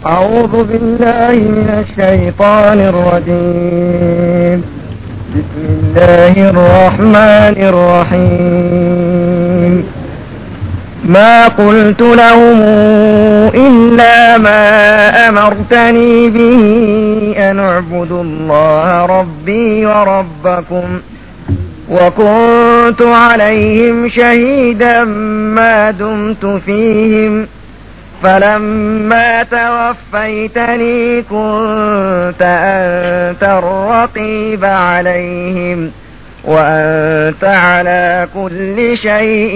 أعوذ بالله من الشيطان الرجيم بسم الله الرحمن الرحيم ما قلت لهم إلا ما أمرتني به أن اعبدوا الله ربي وربكم وكنت عليهم شهيدا ما دمت فيهم فلما توفيتني كنت أنت الرقيب عليهم وأنت على كل شيء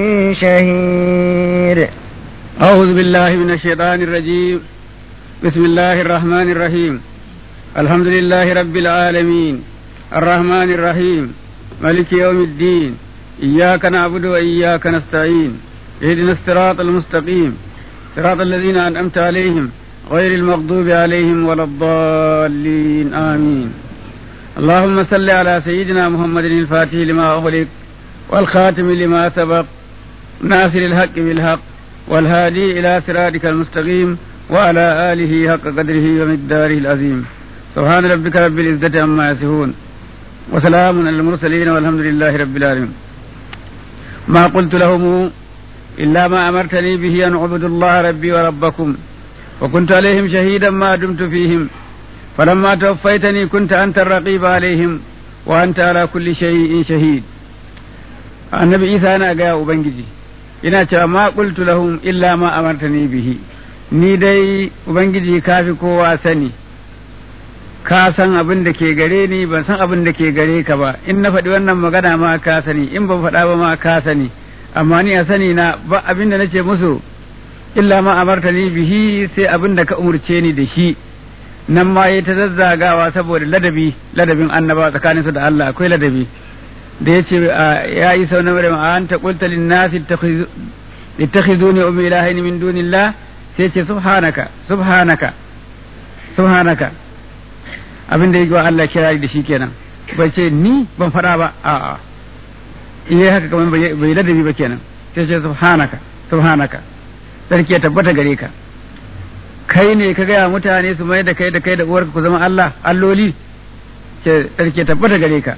شهيد أعوذ بالله من الشيطان الرجيم بسم الله الرحمن الرحيم الحمد لله رب العالمين الرحمن الرحيم ملك يوم الدين إياك نعبد وإياك نستعين اهدنا الصراط المستقيم صراط الذين أنعمت عليهم غير المغضوب عليهم ولا الضالين آمين اللهم صل على سيدنا محمد الفاتح لما أغلق والخاتم لما سبق ناصر الحق بالحق والهادي إلى صراطك المستقيم وعلى آله حق قدره ومقداره العظيم سبحان ربك رب العزة عما يصفون وسلام على المرسلين والحمد لله رب العالمين ما قلت لهم إلا ما أمرتني به أن أعبدوا الله ربي وربكم وكنت عليهم شهيدا ما دمت فيهم فلما توفيتني كنت أنت الرقيب عليهم وأنت على كل شيء شهيد النبي عيسى أنا قايا أبنجي ina cewa ma qultu lahum illa ma amartani bihi ni dai ubangiji kafi kowa sani ka san abin da ke gare ni ban san abin da ke gare ka ba in na faɗi wannan magana ma ka sani in ban faɗa ba ma ka sani amma ni a sani na ba abin da nace musu illa ma amartani bihi sai abin da ka umurce ni da shi nan ma yayi ta zazzagawa saboda ladabi ladabin annaba tsakaninsu da Allah akwai ladabi da yace ya yi sau na maryam an ta qulta lin nasi ittakhizuni ummi ilahin min dunillah sai ce subhanaka subhanaka subhanaka abin da yake wa Allah kira da shi kenan bai ce ni ban fada ba a'a iya haka kamar bai ladabi ba kenan sai ce subhanaka subhanaka sarki ya tabbata gare ka kai ne ka gaya mutane su mai da kai da kai da uwarka ku zama Allah alloli ce sarki ya tabbata gare ka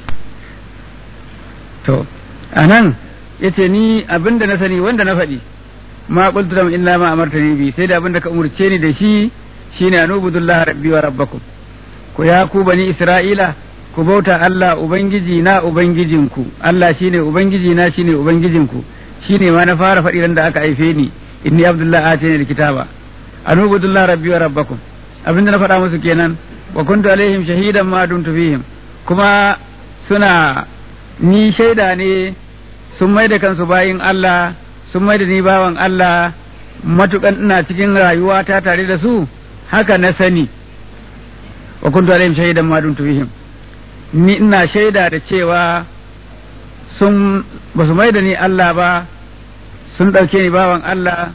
to anan yace ni abinda na sani wanda na faɗi ma qultu lam illa ma amartani bi sai da abinda ka umurce ni da shi shine anubudullahi rabbi wa rabbakum ku ya ku bani isra'ila ku bauta Allah ubangiji na ubangijinku Allah shine ubangiji na shine ubangijinku shine ma na fara faɗi ran da aka haife ni inni abdullahi atani alkitaba anubudullahi rabbi wa rabbakum abinda na faɗa musu kenan wa kuntu alaihim shahidan ma dumtu fihim kuma suna ni shaida ne sun mai da kansu bayin Allah sun mai da ni bawan Allah matukan ina cikin rayuwa ta tare da su haka na sani wa kuntu alaihim shahidan ma dumtu fihim ni ina shaida da cewa sun ba su mai da ni Allah ba sun ɗauke ni bawan Allah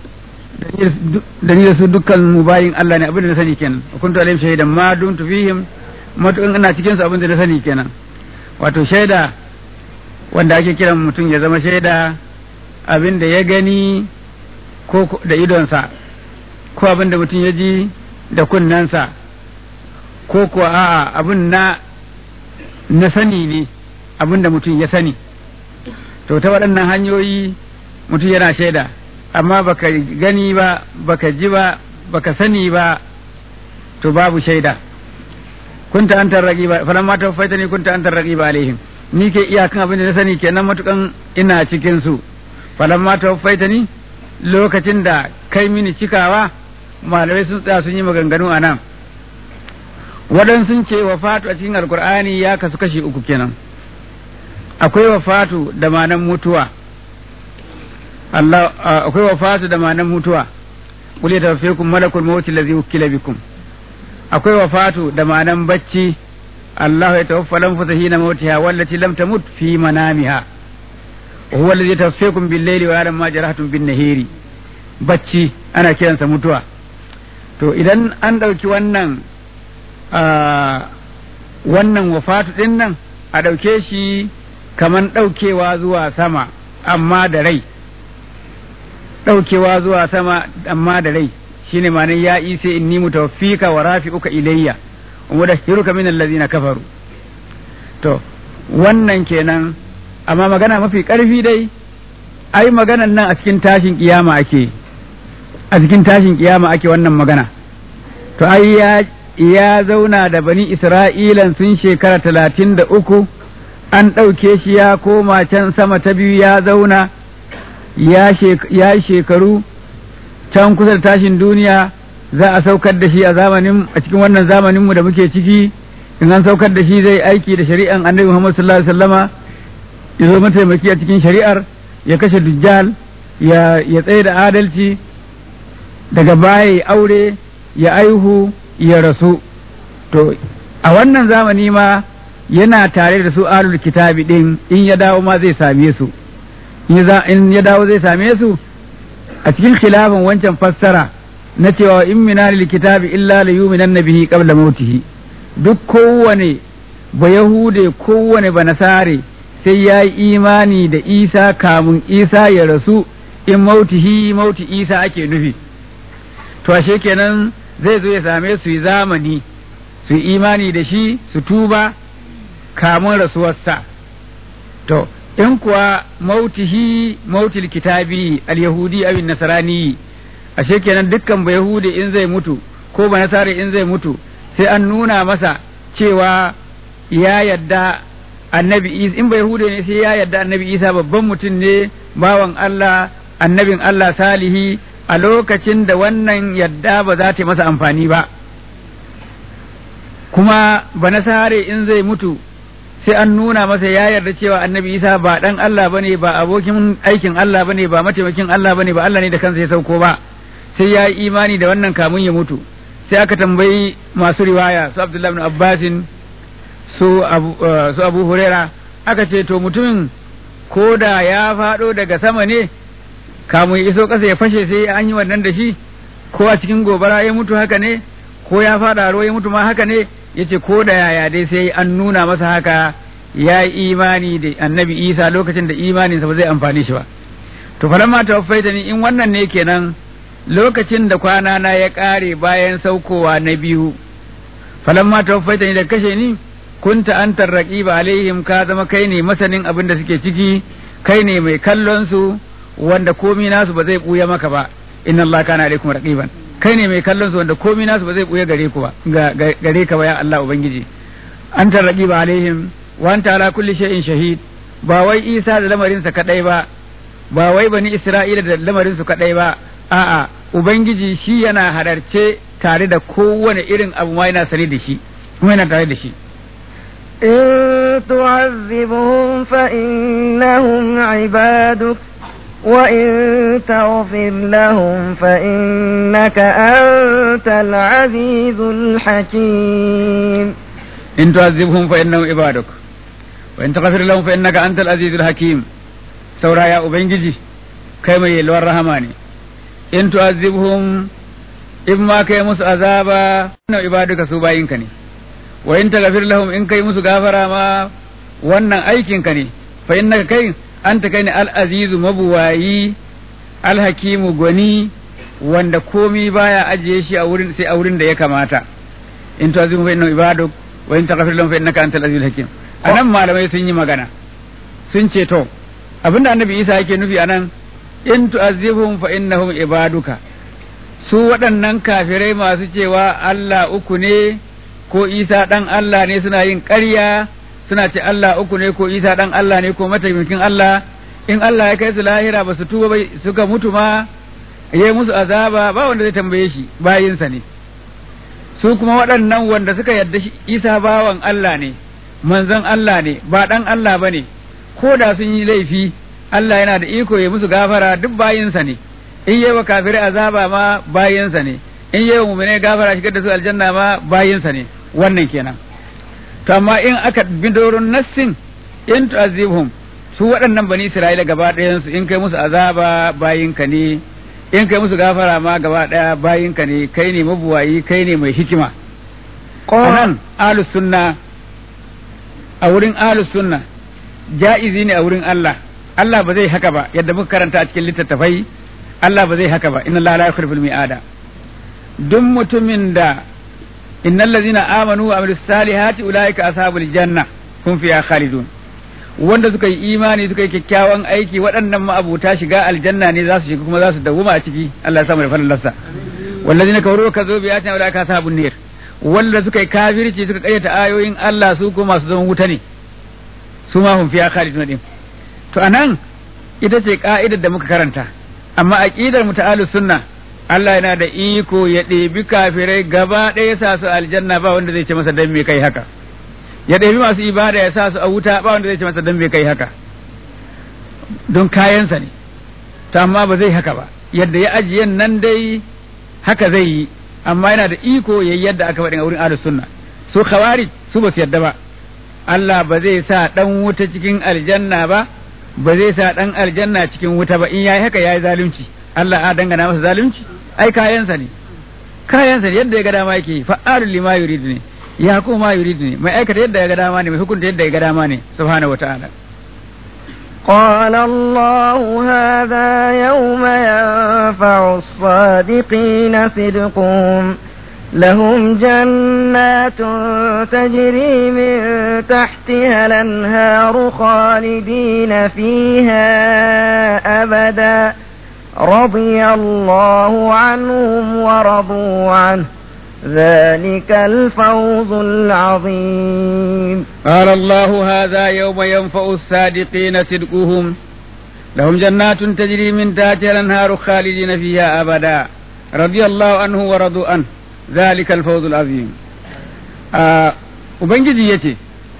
da ni da su dukkan mu bayin Allah ne abin da na sani kenan wa kuntu alaihim shahidan ma dumtu fihim matukan ina cikin su abin da na sani kenan wato shaida wanda ake kiran mutum ya zama shaida abin da ya gani ko da idonsa ko abin da mutum ya ji da kunnensa ko kuwa a'a abin na na sani ne abin da mutum ya sani to ta waɗannan hanyoyi mutum yana shaida amma baka gani ba baka ji ba baka sani ba to babu shaida kunta antar raqiba falamma tawaffaitani kunta antar raqiba alaihim ni ke iyakan abin da na sani kenan matukan ina cikin su falamma tawaffaitani lokacin da kai mini cikawa malamai sun tsaya sun yi maganganu a nan waɗansu sun ce wafatu a cikin alkur'ani ya kasu kashi uku kenan akwai wafatu da manan mutuwa Allah akwai wafatu da manan mutuwa qul yatawaffakum malakul maut allazi wukila bikum akwai wafatu da manan bacci Allah ya tawaffa lanfusa hina mautiha wallati lam tamut fi manamiha wa huwa allazi yatawaffakum bil layli wa ya'lamu ma jarahtum bin nahiri bacci ana kiransa mutuwa to idan an ɗauki wannan wannan wafatu ɗin nan a ɗauke shi kaman ɗaukewa zuwa sama amma da rai ɗaukewa zuwa sama amma da rai shine ma'anar ya isa inni mutawaffika wa rafi'uka ilayya wa mudahhiruka min allazina kafaru to wannan kenan amma magana mafi karfi dai ai maganan nan a cikin tashin kiyama ake a cikin tashin kiyama ake wannan magana to ai ya ya zauna da bani isra'ilan sun shekara talatin da uku an ɗauke shi ya koma can sama ta biyu ya zauna ya shekaru can kusa da tashin duniya za a saukar da shi a zamanin a cikin wannan zamaninmu da muke ciki in an saukar da shi zai aiki da shari'an annabi Muhammad sallallahu alaihi wasallama ya zo mataimaki a cikin shari'ar ya kashe dujjal ya ya tsaye da adalci daga baya ya aure ya aihu ya rasu to a wannan zamani ma yana tare da su alul kitabi din in ya dawo ma zai same su in ya dawo zai same su a cikin khilafin wancan fassara na cewa in minani kitabi illa la yuminan bihi qabla mautihi duk kowane ba yahude kowane ba nasare sai ya yi imani da isa kamun isa ya rasu in mautihi mauti isa ake nufi to ashe kenan zai zo ya same su yi zamani su yi imani da shi su tuba kamun rasuwarsa to in kuwa mautihi mautil kitabi al-yahudi abin nasarani ashe kenan dukkan ba yahudi in zai mutu ko ba nasara in zai mutu sai an nuna masa cewa ya yadda annabi isa in ba yahudi ne sai ya yadda annabi isa babban mutum ne bawan Allah annabin Allah salihi a lokacin da wannan yadda ba za ta masa amfani ba kuma ba nasare in zai mutu sai an nuna masa ya yarda cewa annabi isa ba dan Allah bane ba abokin aikin Allah bane ba mataimakin Allah bane ba Allah ne da kansa ya sauko ba sai ya yi imani da wannan kamun ya mutu sai aka tambayi masu riwaya su Abdullahi ibn Abbasin su Abu su Abu Huraira aka ce to mutumin ko da ya faɗo daga sama ne kamun ya iso ƙasa ya fashe sai an yi wannan da shi ko a cikin gobara ya mutu haka ne ko ya faɗa ruwa ya mutu ma haka ne yace ko da yaya dai sai an nuna masa haka ya yi imani da annabi isa lokacin da imaninsa ba zai amfani shi ba to falamma tawaffaita ni in wannan ne kenan lokacin da kwana na ya ƙare bayan saukowa na biyu falamma tawaffaita ni da kashe ni kunta antar raqiba alaihim ka zama kai ne masanin abin da suke ciki kai ne mai kallon su wanda komi nasu ba zai buya maka ba inna allaha kana alaikum raqiban kai ne mai kallon su wanda komai nasu ba zai buya gare ku ba gare ka ba ya Allah ubangiji an tarraqi ba alaihim wa anta ala kulli shay'in shahid ba wai Isa da lamarin sa kadai ba ba wai bani Isra'ila da lamarin su kadai ba a'a ubangiji shi yana hadarce tare da kowane irin abu ma yana sane da shi kuma yana tare da shi إن تعذبهم فإنهم عبادك وإن تغفر لهم فإنك أنت العزيز الحكيم إن تعذبهم فإنهم عبادك وإن تغفر لهم فإنك أنت العزيز الحكيم سورة يا أبنجي كما يلوى الرحمن إن تعذبهم إما كي مس عذابا إن عبادك سوباينك ne wa in taghfir lahum in kai musu gafara ma wannan aikin ka ne fa innaka kai anta kai ne al-azizu mabuwayi al-hakimu gwani wanda komi baya ajiye shi a wurin sai a wurin da ya kamata in tu'azimu fa innahu ibaduk wa in taghfir lahum fa innaka antal azizul hakim anan malamai sun yi magana sun ce to abinda annabi Isa yake nufi anan in tu'azibhum fa innahum ibaduka su waɗannan kafirai masu cewa Allah uku ne ko Isa ɗan Allah ne suna yin ƙarya suna ce Allah uku ne ko Isa ɗan Allah ne ko mataimakin Allah in Allah ya kai su lahira ba su tuba ba suka mutu ma ya yi musu azaba ba wanda zai tambaye shi bayinsa ne su kuma waɗannan wanda suka yarda shi Isa bawan Allah ne manzon Allah ne ba ɗan Allah ba ne ko da sun yi laifi Allah yana da iko ya musu gafara duk bayinsa ne in yi wa kafirai azaba ma bayinsa ne in yi wa mu'minai gafara shigar da su aljanna ma bayinsa ne wannan kenan to amma in aka bi doron nassin in tu'azibhum su waɗannan bani Isra'ila gaba ɗayan su in kai musu azaba bayinka ne in kai musu gafara ma gaba ɗaya bayinka ne kai ne mabuwayi kai ne mai hikima anan ahlus sunna a wurin ahlus sunna ja'izi ne a wurin Allah Allah ba zai haka ba yadda muka karanta a cikin littattafai Allah ba zai haka ba inna Allah la yukhlifu mi'ada duk mutumin da innal ladzina amanu wa amilus salihati ulaika ashabul janna hum fiha khalidun wanda suka yi imani suka yi kyakkyawan aiki waɗannan ma'abuta shiga aljanna ne za su shiga kuma za su dawuma a ciki Allah ya samu da falalarsa wallazina kafaru ka zo biyatina ulaika ashabun nar wanda suka yi kafirci suka kayyata ayoyin Allah su kuma masu zaman wuta ne su ma hum fiha khalidun din to anan ita ce ka'idar da muka karanta amma aqidar mu ta sunna Allah yana da iko ya ɗebi kafirai gaba ɗaya sa su aljanna ba wanda zai ce masa dan me kai haka ya ɗebi masu ibada ya sa su a wuta ba wanda zai ce masa dan me kai haka don kayansa ne to amma ba zai haka ba yadda ya ajiye nan dai haka zai yi amma yana da iko ya yadda aka faɗin a wurin ahlus sunna su khawarij su ba su yadda ba Allah ba zai sa dan wuta cikin aljanna ba ba zai sa dan aljanna cikin wuta ba in yayi haka yayi zalunci Allah a dangana masa zalunci ai kayansa ne kayansa ne yadda ya ga dama yake fa'alul lima yurid ne ya kuma ma yurid ne mai aikata yadda ya ga dama ne mai hukunta yadda ya ga dama ne subhanahu wataala قال الله هذا يوم ينفع الصادقين صدقهم لهم جنات تجري من تحتها الانهار خالدين فيها ابدا رضي الله عنهم ورضوا عنه ذلك الفوز العظيم قال الله هذا يوم ينفع الصادقين صدقهم لهم جنات تجري من تحتها الانهار خالدين فيها ابدا رضي الله عنه ورضوا عنه ذلك الفوز العظيم آه ubangiji yace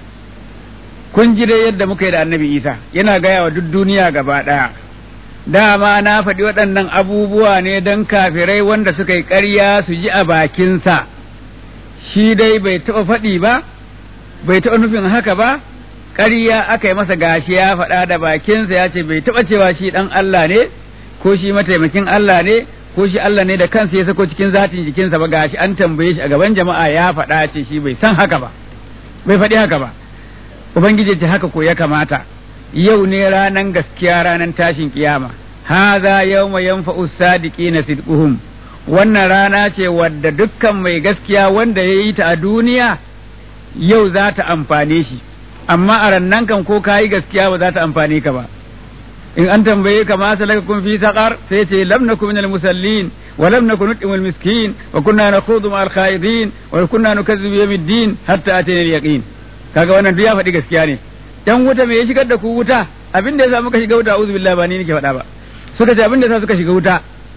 kun ji dai yadda muka yi da annabi isa yana gaya wa duk duniya gaba ɗaya dama na faɗi waɗannan abubuwa ne don kafirai wanda suka yi ƙarya su ji a bakinsa shi dai bai taɓa faɗi ba bai taɓa nufin haka ba ƙarya aka yi masa gashi ya faɗa da bakinsa ya ce bai taɓa cewa shi ɗan Allah ne ko shi mataimakin Allah ne ko shi Allah ne da kansa ya sako cikin zatin jikinsa ba gashi an tambaye shi a gaban jama'a ya faɗa ce shi bai san haka ba bai faɗi haka ba ubangiji ce haka ko ya kamata yau ne ranan gaskiya ranan tashin kiyama haza yawma yanfa'u sadiqina sidquhum wannan rana ce wadda dukkan mai gaskiya wanda ya yi ta a duniya yau za ta amfane shi amma a rannan kan ko kayi gaskiya ba za ta amfane ka ba in an tambaye ka ma salakakum fi saqar sai ce lam nakum minal musallin wa lam nakun nut'imul miskin wa kunna nakhudu ma'al khaidin wa kunna nukazzibu yawmiddin hatta atana al-yaqin kaga wannan duk ya faɗi gaskiya ne dan wuta me ya shigar da ku wuta abin da yasa muka shiga wuta auzu billahi ba ni nake faɗa ba suka ce abin da yasa suka shiga wuta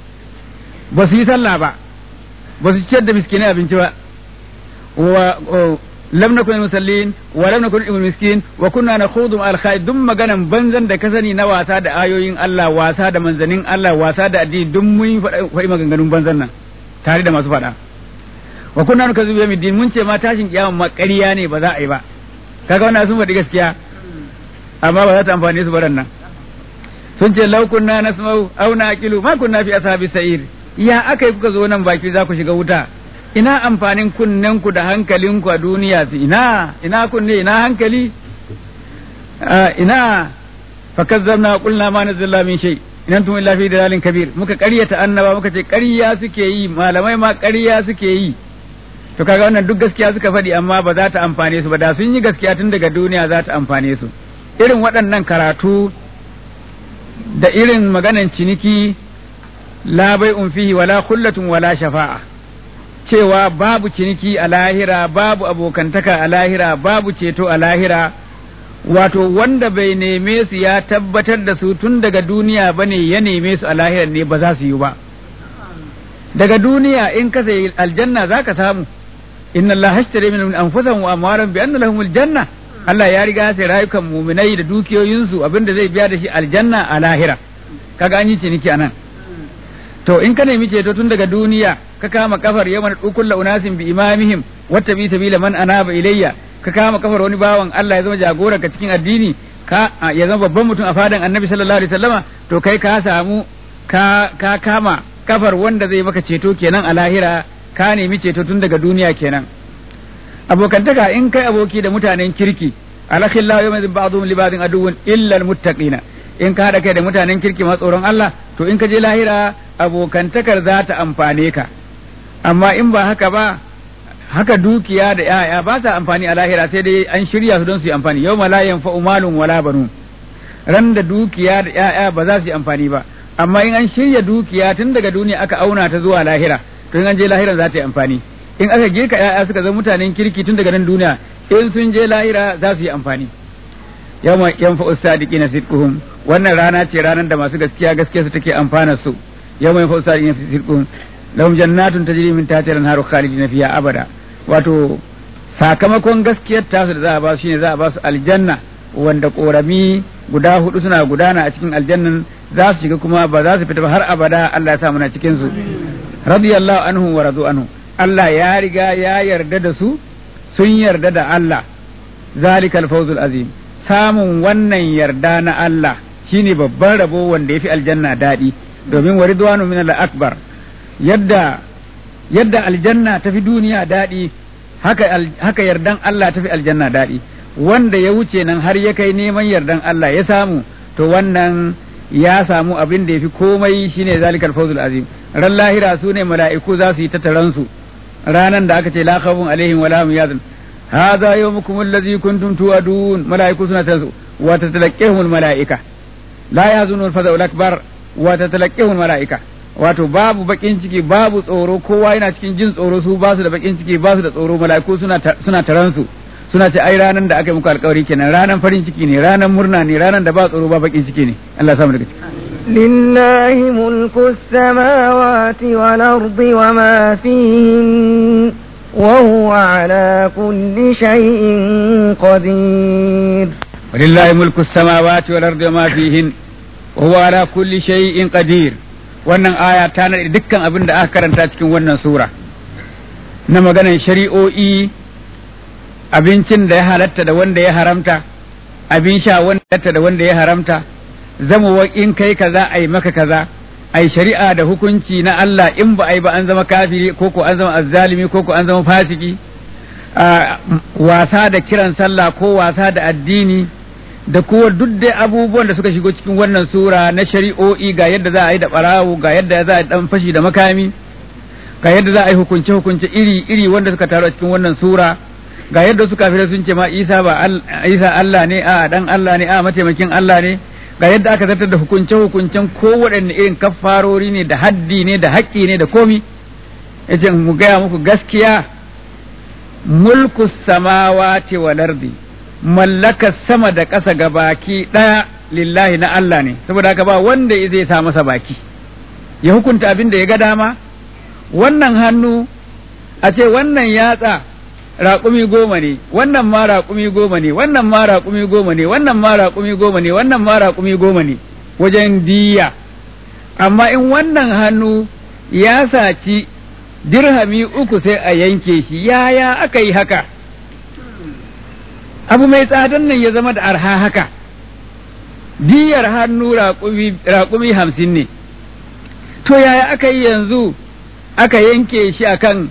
ba su yi sallah ba ba su ciyar da miskinai abinci ba wa lam nakun musallin wa lam nakun ibn miskin wa kunna nakhudu al khair duk maganan banzan da ka sani na wasa da ayoyin Allah wasa da manzanin Allah wasa da addini duk mun faɗi maganganun banzan nan tare da masu faɗa wa kunna nukazibu yawmiddin mun ce ma tashin kiyama ma ƙarya ne ba za a yi ba kaga wannan sun faɗi gaskiya amma ba za ta amfane su baran nan sun ce law kunna nasma'u aw naqilu ma kunna fi ashabi sa'ir ya akai kuka zo nan baki za ku shiga wuta ina amfanin kunnen ku da hankalin ku a duniya su ina ina kunne ina hankali ina fakazzabna qulna ma nazzala min shay in antum illa fi dalalin kabir muka ƙaryata annaba muka ce ƙarya suke yi malamai ma ƙarya suke yi to kaga wannan duk gaskiya suka faɗi amma ba za ta amfane su ba da sun yi gaskiya tun daga duniya za ta amfane su irin waɗannan karatu da irin maganan ciniki la bai'un fihi wala kullatun wala shafa'a cewa babu ciniki a lahira babu abokantaka a lahira babu ceto a lahira wato wanda bai neme su ya tabbatar da su tun daga duniya bane ya neme su a lahira ne ba za su yi ba daga duniya in ka sayi aljanna za ka samu inna Allah hashtari min anfusihim wa amwaran bi anna lahumul janna Allah ya riga sai rayukan muminai da dukiyoyinsu abinda zai biya da shi aljanna a lahira kaga an yi ciniki anan to in ka nemi ceto tun daga duniya ka kama kafar yawan dukul unasin bi imamihim wata bi sabila man anaba ilayya ka kama kafar wani bawan Allah ya zama jagora ka cikin addini ka ya zama babban mutum a fadan annabi sallallahu alaihi wasallama to kai ka samu ka ka kama kafar wanda zai maka ceto kenan a lahira ka nemi ceto tun daga duniya kenan abokantaka in kai aboki da mutanen kirki alakhillahu yawma idhin ba'dhum li ba'dhin aduwwun illa almuttaqina in ka haɗa kai da mutanen kirki ma tsoron Allah to in ka je lahira abokantakar za ta amfane ka amma in ba haka ba haka dukiya da ‘ya'ya ba sa amfani a lahira sai dai an shirya su don su yi amfani yau ma la yanfa'u malun wala banu ran da dukiya da ‘ya'ya ba za su yi amfani ba amma in an shirya dukiya tun daga duniya aka auna ta zuwa lahira to in an je lahira za ta yi amfani in aka girka ‘ya'ya suka zama mutanen kirki tun daga nan duniya in sun je lahira za su yi amfani yawma yanfa'u sadiqina sidquhum wannan rana ce ranar da masu gaskiya gaskiya su take amfana su yawma yanfa'u sadiqina sidquhum lahum jannatun tajri min tahtiha al-anharu khalidina fiha abada wato sakamakon gaskiyar tasu da za a ba su shine za a ba su aljanna wanda korami guda hudu suna gudana a cikin aljannan za su shiga kuma ba za su fita ba har abada Allah ya sa muna cikin su radiyallahu anhu wa radu anhu Allah ya riga ya yarda da su sun yarda da Allah zalikal fawzul azim samun wannan yarda na Allah shine babban rabo wanda yafi aljanna daɗi domin wa ridwanu min akbar yadda yadda aljanna tafi duniya daɗi haka haka yardan Allah tafi aljanna daɗi wanda ya wuce nan har ya kai neman yardan Allah ya samu to wannan ya samu abin da yafi komai shine zalikal fawzul azim ran lahira su ne mala'iku za su yi ta taransu ranan da aka ce la khawfun alaihim wala hum yazun هذا يومكم الذي كنتم توعدون ملائكة سنة وتتلقيهم الملائكة لا يحزن الفزع الأكبر وتتلقيهم الملائكة wato babu bakin ciki babu tsoro kowa yana cikin jin tsoro su ba su da bakin ciki ba su da tsoro mala'iku suna suna taran su suna ce ai ranan da aka yi muku alkawari kenan ranan farin ciki ne ranan murna ne ranan da ba tsoro ba bakin ciki ne Allah ya samu daga ciki لله ملك السماوات والأرض وما فيهن وهو على كل شيء قدير ولله ملك السماوات والأرض وما فيهن وهو على كل شيء قدير wannan aya ta nade dukkan abin da aka karanta cikin wannan sura na maganan shari'o'i abincin da ya halatta da wanda ya haramta abin sha wanda ya da wanda ya haramta zama in kai kaza ai maka kaza ai shari'a da hukunci na Allah in ba ai ba an zama kafiri ko ko an zama azzalimi ko ko an zama fasiki wasa da kiran sallah ko wasa da addini da kuwa duk dai abubuwan da suka shigo cikin wannan sura na shari'o'i ga yadda za a yi da barawo ga yadda za a yi dan fashi da makami ga yadda za a yi hukunce hukunce iri iri wanda suka taru a cikin wannan sura ga yadda suka kafirai sun ce ma Isa ba Isa Allah ne a dan Allah ne a mataimakin Allah ne ga yadda aka zartar da hukunce-hukuncen kowaɗanne irin kafarori ne da haddi ne da haƙƙi ne da komi yace mu gaya muku gaskiya mulku samawati wal ardi mallaka sama da ƙasa ga baki ɗaya lillahi na Allah ne saboda haka ba wanda zai sa masa baki ya hukunta abin da ya ga dama wannan hannu a ce wannan yatsa raƙumi goma ne wannan ma raƙumi goma ne wannan ma raƙumi goma ne wannan ma raƙumi goma ne wannan ma raƙumi goma ne wajen diya amma in wannan hannu ya saci dirhami uku sai a yanke shi yaya aka yi haka abu mai tsadan nan ya zama da arha haka diyar hannu raƙumi hamsin ne to yaya aka yi yanzu aka yanke shi akan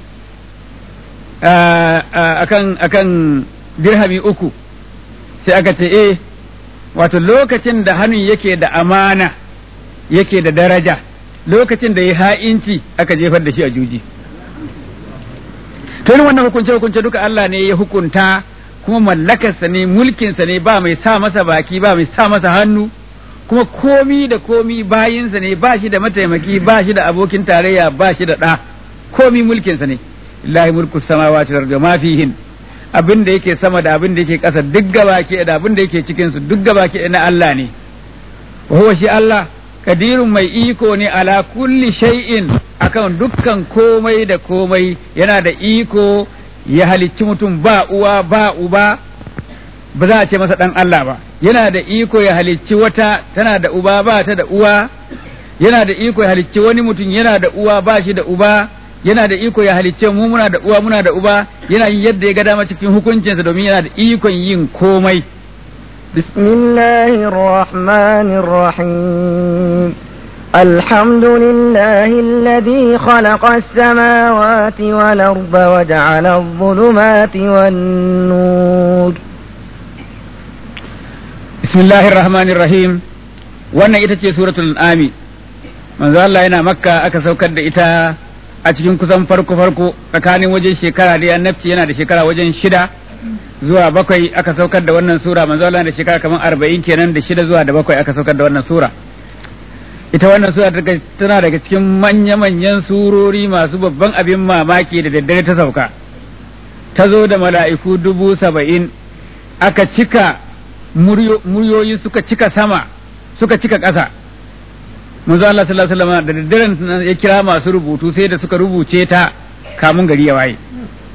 akan akan dirhami uku sai aka ce eh wato lokacin da hannun yake da amana yake da daraja lokacin da ya ha'inci aka jefar da shi a juji to wannan hukunce hukunce duka Allah ne ya hukunta kuma mallakarsa ne mulkinsa ne ba mai sa masa baki ba mai sa masa hannu kuma komi da komi bayinsa ne ba shi da mataimaki ba shi da abokin tarayya ba shi da ɗa komi mulkinsa ne lillahi mulku samawati wal ardi ma fihin abin da yake sama da abin da yake ƙasa duk gabaki da abin da yake cikin su duk gabaki na Allah ne wa huwa shi Allah kadirun mai iko ne ala kulli shay'in akan dukkan komai da komai yana da iko ya halicci mutum ba uwa ba uba ba za a ce masa dan Allah ba yana da iko ya halicci wata tana da uba ba ta da uwa yana da iko ya halicci wani mutum yana da uwa ba shi da uba yana da iko ya halicce mu muna da uwa muna da uba yana yin yadda ya ga dama cikin hukuncinsa domin yana da ikon yin komai بسم الله الرحمن الرحيم الحمد لله الذي خلق السماوات والأرض وجعل الظلمات والنور بسم الله الرحمن الرحيم wannan ita ce suratul an'ami manzo Allah yana makka aka saukar da ita a cikin kusan farko farko tsakanin wajen shekara da annabci yana da shekara wajen shida zuwa bakwai aka saukar da wannan sura manzo Allah da shekara kamar arba'in kenan da shida zuwa da bakwai aka saukar da wannan sura ita wannan sura tana daga cikin manya-manyan surori masu babban abin mamaki da daddare ta sauka ta zo da mala'iku dubu saba'in aka cika muryoyi suka cika sama suka cika ƙasa manzo Allah sallallahu alaihi wasallam da daddaren ya kira masu rubutu sai da suka rubuce ta kamun gari ya waye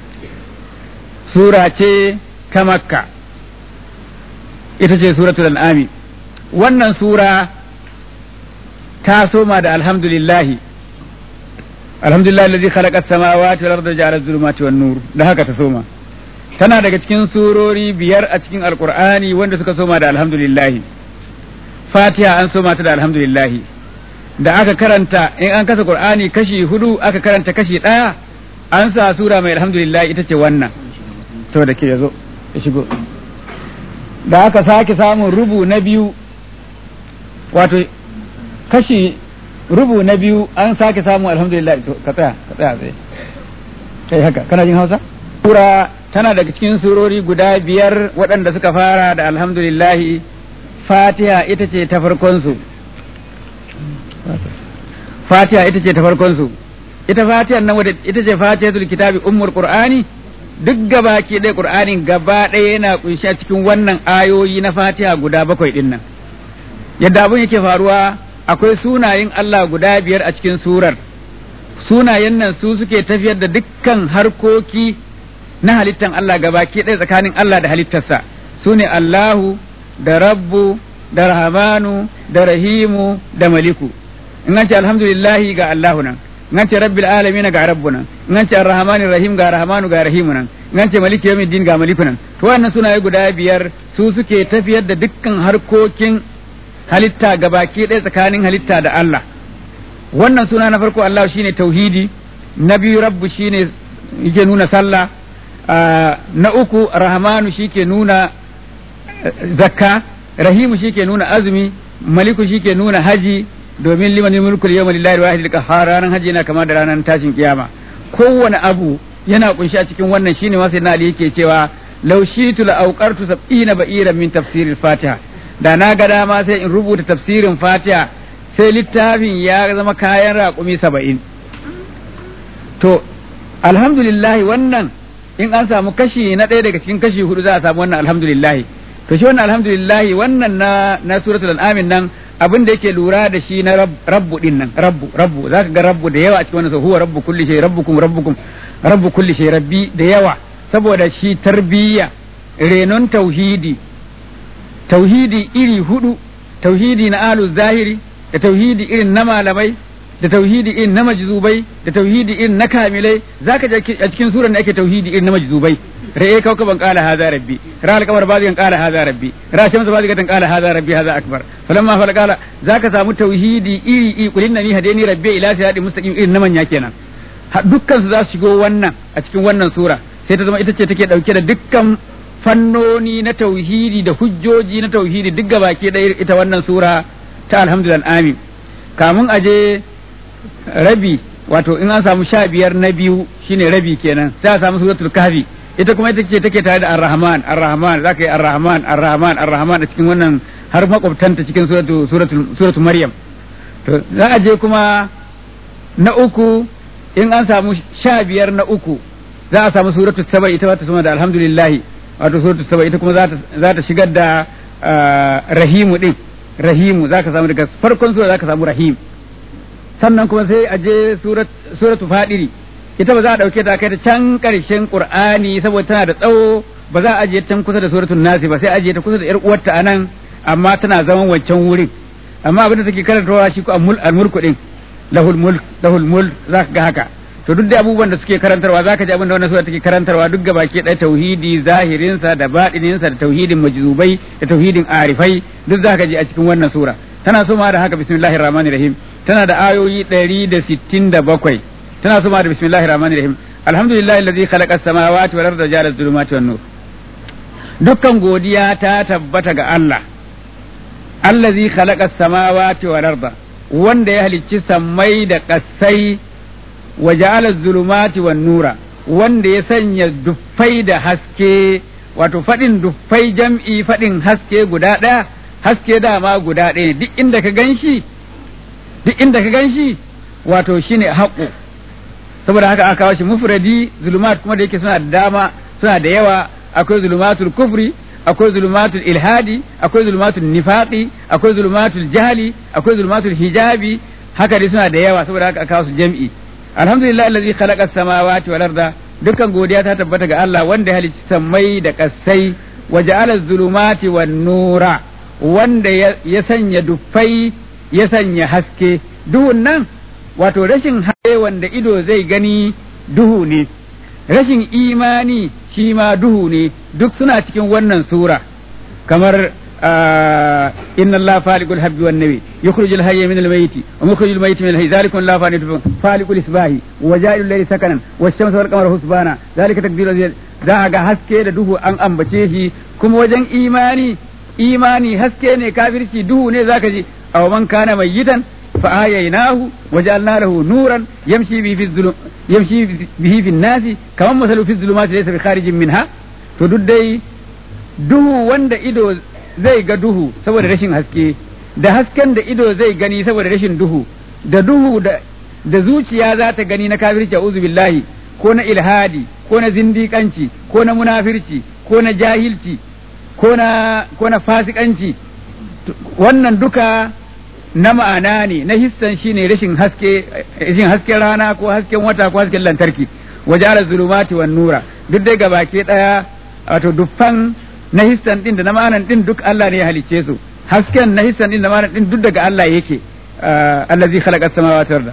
sura ce ta makka ita ce suratul an'ami wannan sura ta soma da alhamdulillahi alhamdulillah alladhi khalaqa as-samawati wal arda ja'ala adh-dhulumati wan nur da haka ta soma tana daga cikin surori biyar a cikin alqur'ani wanda suka soma da alhamdulillahi fatiha an soma ta da alhamdulillahi da aka karanta in an kasa qur'ani kashi hudu aka karanta kashi daya an sa sura mai alhamdulillah ita ce wannan to da ke yazo ya shigo da aka sake samun rubu na biyu wato kashi rubu na biyu an sake samu alhamdulillah to ka tsaya ka tsaya tsaye kai haka kana jin hausa sura tana daga cikin surori guda biyar waɗanda suka fara da alhamdulillah fatiha ita ce ta farkon su fatiha ita ce ta farkon su ita fatiha nan wadda ita ce fatihatul kitabi ummul qur'ani duk gaba ke ɗaya qur'anin gaba ɗaya yana kunshi a cikin wannan ayoyi na fatiha guda bakwai ɗin nan yadda abun yake faruwa akwai sunayen Allah guda biyar a cikin surar sunayen nan su suke tafiyar da dukkan harkoki na halittan Allah gabaki ɗaya tsakanin Allah da halittarsa su ne Allahu da Rabbu da Rahmanu da Rahimu da Maliku in an ce alhamdulillahi ga Allahu nan in an ce rabbil alamin ga Rabbu nan in an ce arrahmanir rahim ga Rahmanu ga Rahimu nan in an ce maliki yawmiddin ga Maliku nan to wannan sunaye guda biyar su suke tafiyar da dukkan harkokin halitta gabaki ɗaya tsakanin halitta da Allah wannan suna na farko Allah shine tauhidi na biyu rabbu shine yake nuna sallah na uku rahmanu shike nuna zakka rahimu shike nuna azumi maliku shike nuna haji domin liman mulku yawma lillahi wahid qahhar ranar haji yana kama da ranar tashin kiyama kowane abu yana kunshi a cikin wannan shine ma sai na ali yake cewa law shitu la awqartu sab'ina ba'iran min tafsiril fatiha da na ga dama sai in rubuta tafsirin fatiha sai littafin ya zama kayan raƙumi saba'in to alhamdulillahi wannan in an samu kashi na ɗaya daga cikin kashi hudu za a samu wannan alhamdulillahi to shi wannan alhamdulillahi wannan na na suratul an'amin nan abin da yake lura da shi na rabbu din nan rabbu rabbu zaka ga rabbu da yawa a cikin wannan huwa rabbu kulli shay rabbukum rabbukum rabbu kulli shay rabbi da yawa saboda shi tarbiyya renon tauhidi tauhidi iri hudu tauhidi na alu zahiri da tauhidi irin na malamai da tauhidi irin na majzubai da tauhidi irin na kamilai zaka je a cikin suran da ake tauhidi irin na majzubai ra'e kaukaban qala hadha rabbi ra al-qamar bazigan qala hadha rabbi ra shamsu bazigan qala hadha rabbi hadha akbar falamma fala qala zaka samu tauhidi iri iri kulin nani hadeni rabbi ila sirati mustaqim irin na manya kenan dukkan su za su shigo wannan a cikin wannan sura sai ta zama ita ce take dauke da dukkan fannoni na tauhidi da hujjoji na tauhidi duk gabaki ɗaya ita wannan sura ta alhamdulillah amin kamun aje rabi wato in an samu sha biyar na biyu shine rabi kenan sai a samu suratul kahfi ita kuma ita ce take tare da ar-rahman ar-rahman zaka yi ar-rahman ar-rahman ar-rahman a cikin wannan har makwabtanta cikin suratul suratul suratul maryam to za a je kuma na uku in an samu sha biyar na uku za a samu suratul saba ita ba ta suma da alhamdulillah wato suratul saba ita kuma za ta shigar da rahimu din rahimu za ka samu daga farkon sura za ka samu rahim sannan kuma sai a je suratu fadiri ita ba za a dauke ta kai ta can karshen qur'ani saboda tana da tsawo ba za a ajiye can kusa da suratul nasi ba sai ajiye ta kusa da yar uwarta anan amma tana zaman wancan wurin amma abin da take karantawa shi ko al-mulku din lahul mulk lahul mulk za ka ga haka to duk da abubuwan da suke karantarwa zaka ji abin da wannan sura take karantarwa duk gaba ke ɗaya tauhidi zahirinsa da baɗininsa da tauhidin majzubai da tauhidin arifai duk zaka ji a cikin wannan sura tana soma da haka bismillahir rahmanir rahim tana da ayoyi 167 tana soma da bismillahir rahmanir rahim alhamdulillahi allazi khalaqa as-samawati wal arda ja'ala adh-dhulumati wan nur dukkan godiya ta tabbata ga Allah allazi khalaqa as-samawati wal arda wanda ya halicci sammai da ƙasai wa ja'ala zulumati wan nura wanda ya sanya duffai da haske wato faɗin duffai jam'i faɗin haske guda ɗaya haske dama guda ɗaya duk inda ka ganshi duk inda ka ganshi wato shine haƙo saboda haka aka kawo shi mufradi zulumat kuma da yake suna da dama suna da yawa akwai zulumatul kufri akwai zulumatul ilhadi akwai zulumatul nifaqi akwai zulumatul jahli akwai zulumatul hijabi haka dai suna da yawa saboda haka aka kawo su jam'i alhamdulillah allazi khalaqa as-samawati wal arda dukkan godiya ta tabbata ga Allah wanda ya halicci sammai da kasai wa ja'ala zulumati wan nura wanda ya sanya dufai ya sanya haske duhun nan wato rashin haske wanda ido zai gani duhu ne rashin imani shi ma duhu ne duk suna cikin wannan sura kamar inna Allah faliqul habbi wan nabi yukhrijul hayya min al-mayyit wa mukhrijul mayyit min al-hayy zalikum la fanitu faliqul isbahi wa ja'ilul layli sakanan wash-shamsa wal qamara husbana zalika taqdirul za ga haske da duhu an ambace shi kuma wajen imani imani haske ne kafirci duhu ne zaka ji aw man kana mayyitan fa ayaynahu wa ja'alna lahu nuran yamshi bihi fi dhulum yamshi bihi fi an-nasi kaman masalu fi dhulumati laysa bi kharijin minha to duk dai duhu wanda ido zai ga duhu saboda rashin haske da hasken da ido zai gani saboda rashin duhu da duhu da da zuciya za ta gani na kafirci a'udhu billahi ko na ilhadi ko na zindiƙanci ko na munafirci ko na jahilci ko na ko na fasikanci wannan duka na ma'ana ne na hissan shine rashin haske rashin hasken rana ko hasken wata ko hasken lantarki wajara zulumati wan nura duk dai gabake daya wato duffan na hissan din da na ma'anan din duk Allah ne ya halicce su hasken na hissan din da ma'anan din duk daga Allah yake allazi khalaqa as-samawati wal arda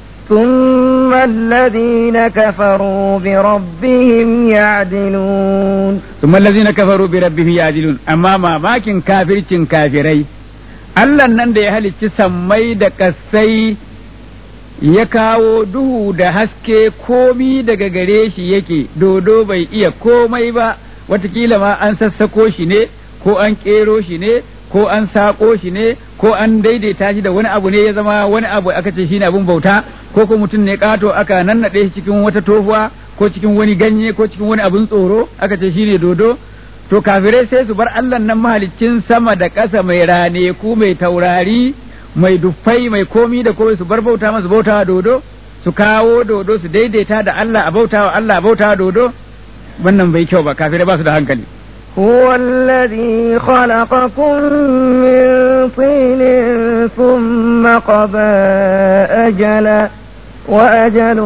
ثم الذين كفروا بربهم يعدلون ثم الذين كفروا بربهم يعدلون أما ما ماكن كافر كافري Allah nan da ya halicci sammai da ƙasai ya kawo duhu da haske komi daga gare shi yake dodo bai iya komai ba watakila ma an sassako shi ne ko an ƙero shi ne ko an saƙo shi ne ko an daidaita shi da wani abu ne ya zama wani abu aka ce shi ne abin bauta ko ko mutum ne ƙato aka nannaɗe shi cikin wata tofuwa ko cikin wani ganye ko cikin wani abin tsoro aka ce shi ne dodo to kafirai sai su bar Allah nan mahaliccin sama da ƙasa mai rane ku mai taurari mai duffai mai komi da komai su bar bauta masu bautawa dodo su kawo dodo su daidaita da Allah a bautawa Allah a bautawa dodo wannan bai kyau ba kafirai ba su da hankali هو الذي خلقكم من طين ثم قضى أجلا وأجل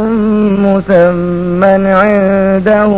مسمى عنده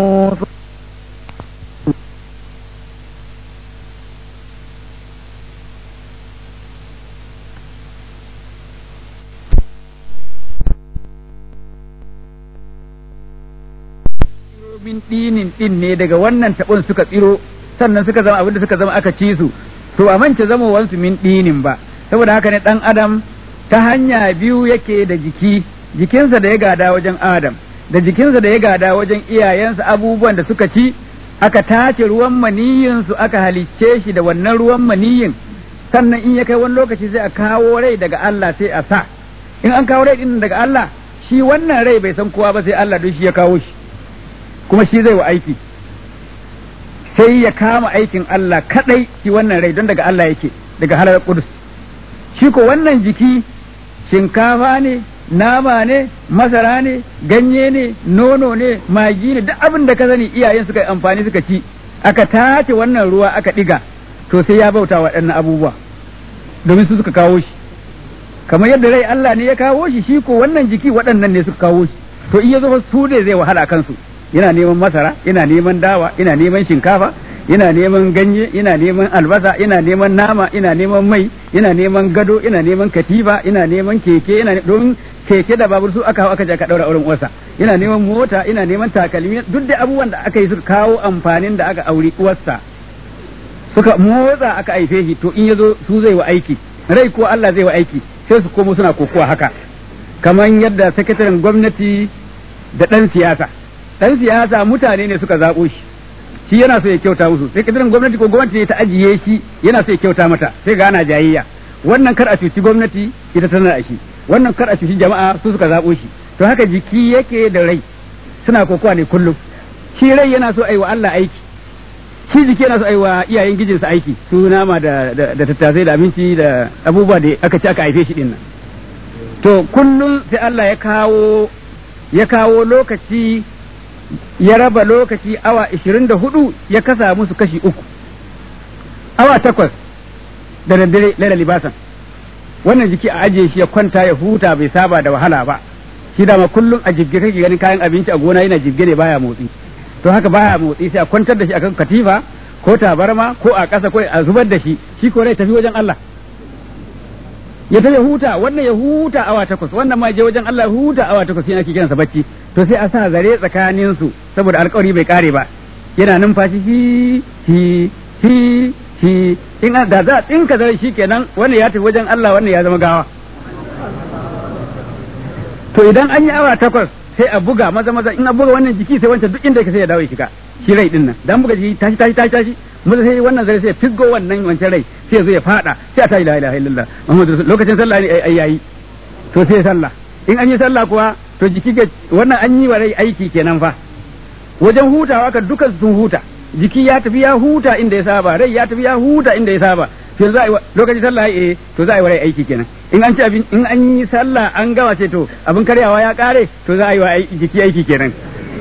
min dinin din ne daga wannan tabon suka tsiro sannan suka zama abinda suka zama aka ci su to a mance zamowansu min dinin ba saboda haka ne dan adam ta hanya biyu yake da jiki jikinsa da ya gada wajen adam da jikinsa da ya gada wajen iyayensa abubuwan da suka ci aka tace ruwan maniyin su aka halicce shi da wannan ruwan maniyin sannan in ya kai wani lokaci sai a kawo rai daga Allah sai a sa in an kawo rai din daga Allah shi wannan rai bai san kowa ba sai Allah don shi ya kawo shi kuma shi zai wa aiki sai ya kama aikin Allah kadai shi wannan rai don daga Allah yake daga halar kudus shi ko wannan jiki shinkafa ne nama ne masara ne ganye ne nono ne magi ne duk abin da ka sani iyayen suka yi amfani suka ci aka tace wannan ruwa aka diga to sai ya bauta waɗannan abubuwa domin su suka kawo shi kamar yadda rai Allah ne ya kawo shi shi ko wannan jiki waɗannan ne suka kawo shi to in ya zo su ne zai wahala kansu yana neman masara yana neman dawa yana neman shinkafa yana neman ganye yana neman albasa yana neman nama yana neman mai yana neman gado yana neman katifa yana neman keke yana don keke da babur su aka hau aka je aka daura auren uwarsa yana neman mota yana neman takalmi duk da abubuwan da aka yi suka kawo amfanin da aka auri uwarsa suka motsa aka aife shi to in yazo su zai wa aiki rai ko Allah zai wa aiki sai su komo suna kokowa haka kamar yadda sakataren gwamnati da ɗan siyasa ɗan siyasa mutane ne suka zaɓo shi shi yana so ya kyauta musu sai kadirin gwamnati ko gwamnati ne ta ajiye shi yana so ya kyauta mata sai ga ana jayayya wannan kar a cuci gwamnati ita tana a shi wannan kar a cuci jama'a su suka zaɓo shi to haka jiki yake da rai suna kokowa ne kullum shi rai yana so aiwa Allah aiki shi jiki yana so aiwa iyayen gijinsa aiki su nama da da tattasai da abinci da abubuwa da aka ci aka haife shi din nan to kullum sai Allah ya kawo ya kawo lokaci ya raba lokaci awa ishirin da hudu ya kasa musu kashi uku awa takwas da daddare laila libasan wannan jiki a ajiye shi ya kwanta ya huta bai saba da wahala ba shi dama kullum a jibge kake ganin kayan abinci a gona yana jibge ne baya motsi to haka baya motsi sai a kwantar da shi akan katifa ko tabarma ko a ƙasa ko a zubar da shi shi ko rai tafi wajen Allah ya tafi huta wannan ya huta awa takwas wannan ma je wajen Allah huta awa takwas yana ake kiransa bacci to sai a sa zare tsakanin su saboda alƙawari bai kare ba yana numfashi hi hi hi hi in da za a tsinka zare shi kenan wannan ya tafi wajen Allah wannan ya zama gawa to idan an yi awa takwas sai a buga maza maza in a buga wannan jiki sai wancan duk inda ka sai ya dawo ya shiga shi rai din nan dan buga jiki tashi tashi tashi tashi maza sai wannan zare sai ya figgo wannan wancan rai sai ya zo ya fada sai a ta ilaha ilaha illallah muhammadu lokacin sallah ne ai yayi to sai sallah in an yi sallah kuwa to jiki ga wannan an yi wa rai aiki kenan fa wajen hutawa ka dukan sun huta jiki ya tafi ya huta inda ya saba rai ya tafi ya huta inda ya saba to za a yi lokacin sallah eh to za a yi wa rai aiki kenan in an ci abin in an yi sallah an gama ce to abin karyawa ya kare to za a yi wa jiki aiki kenan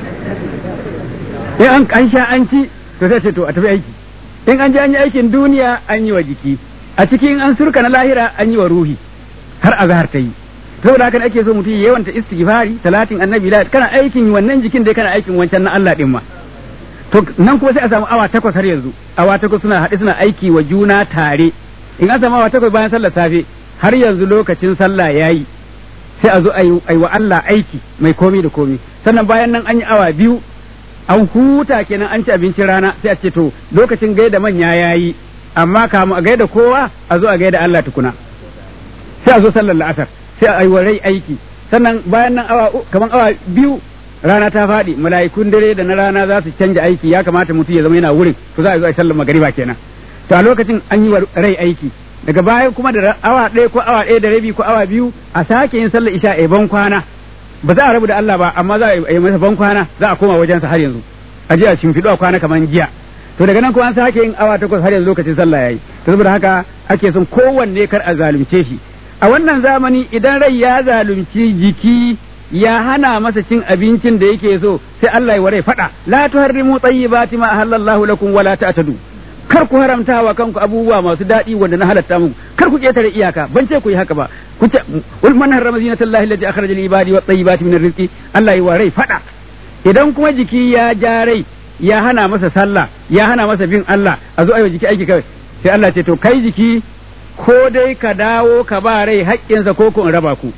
in an an sha an ci to sai ce to a tafi aiki in an je an yi aikin duniya an yi wa jiki a cikin an surka na lahira an yi wa ruhi har azhar ta yi saboda haka ake so mutum yawan ta istighfari talatin annabi la kana aikin wannan jikin dai kana aikin wancan na Allah din ma to nan kuma sai a samu awa takwas har yanzu awa takwas suna haɗe suna aiki wa juna tare in an samu awa takwas bayan sallar safe har yanzu lokacin sallah yayi sai a zo a yi wa Allah aiki mai komi da komi sannan bayan nan an yi awa biyu an huta kenan an ci abincin rana sai a ce to lokacin gaida manya yayi amma kamu a gaida kowa a zo a gaida Allah tukuna sai a zo sallar la'asar sai a yi wa rai aiki sannan bayan nan awa kaman awa biyu rana ta faɗi mala'ikun dare da na rana za su canja aiki ya kamata mutum ya zama yana wurin to za a zo a sallar magariba kenan to a lokacin an yi wa rai aiki daga baya kuma da awa ɗaya ko awa ɗaya da rabi ko awa biyu a sake yin sallar isha a ban kwana ba za a rabu da Allah ba amma za a yi masa ban kwana za a koma wajensa har yanzu a je a shimfiɗu a kwana kamar jiya to daga nan kuma an sake yin awa takwas har yanzu lokacin sallah yayi to saboda haka ake son kowanne kar a zalunce shi a wannan zamani idan rai ya zalunci jiki ya hana masa cin abincin da yake so sai Allah ya ware fada la tuharrimu tayyibati ma halallahu lakum wala ta'tadu kar ku haramta wa kanku abubuwa masu daɗi wanda na halatta muku kar ku ketare iyaka ban ce ku yi haka ba ku ce wal man harrama zinatallahi allati akhraja lil ibadi wat tayyibati min rizqi Allah ya ware fada idan kuma jiki ya ja rai ya hana masa sallah ya hana masa bin Allah a zo ayi jiki aiki kawai sai Allah ce to kai jiki ko dai ka dawo ka ba rai haƙƙinsa ko ku in raba ku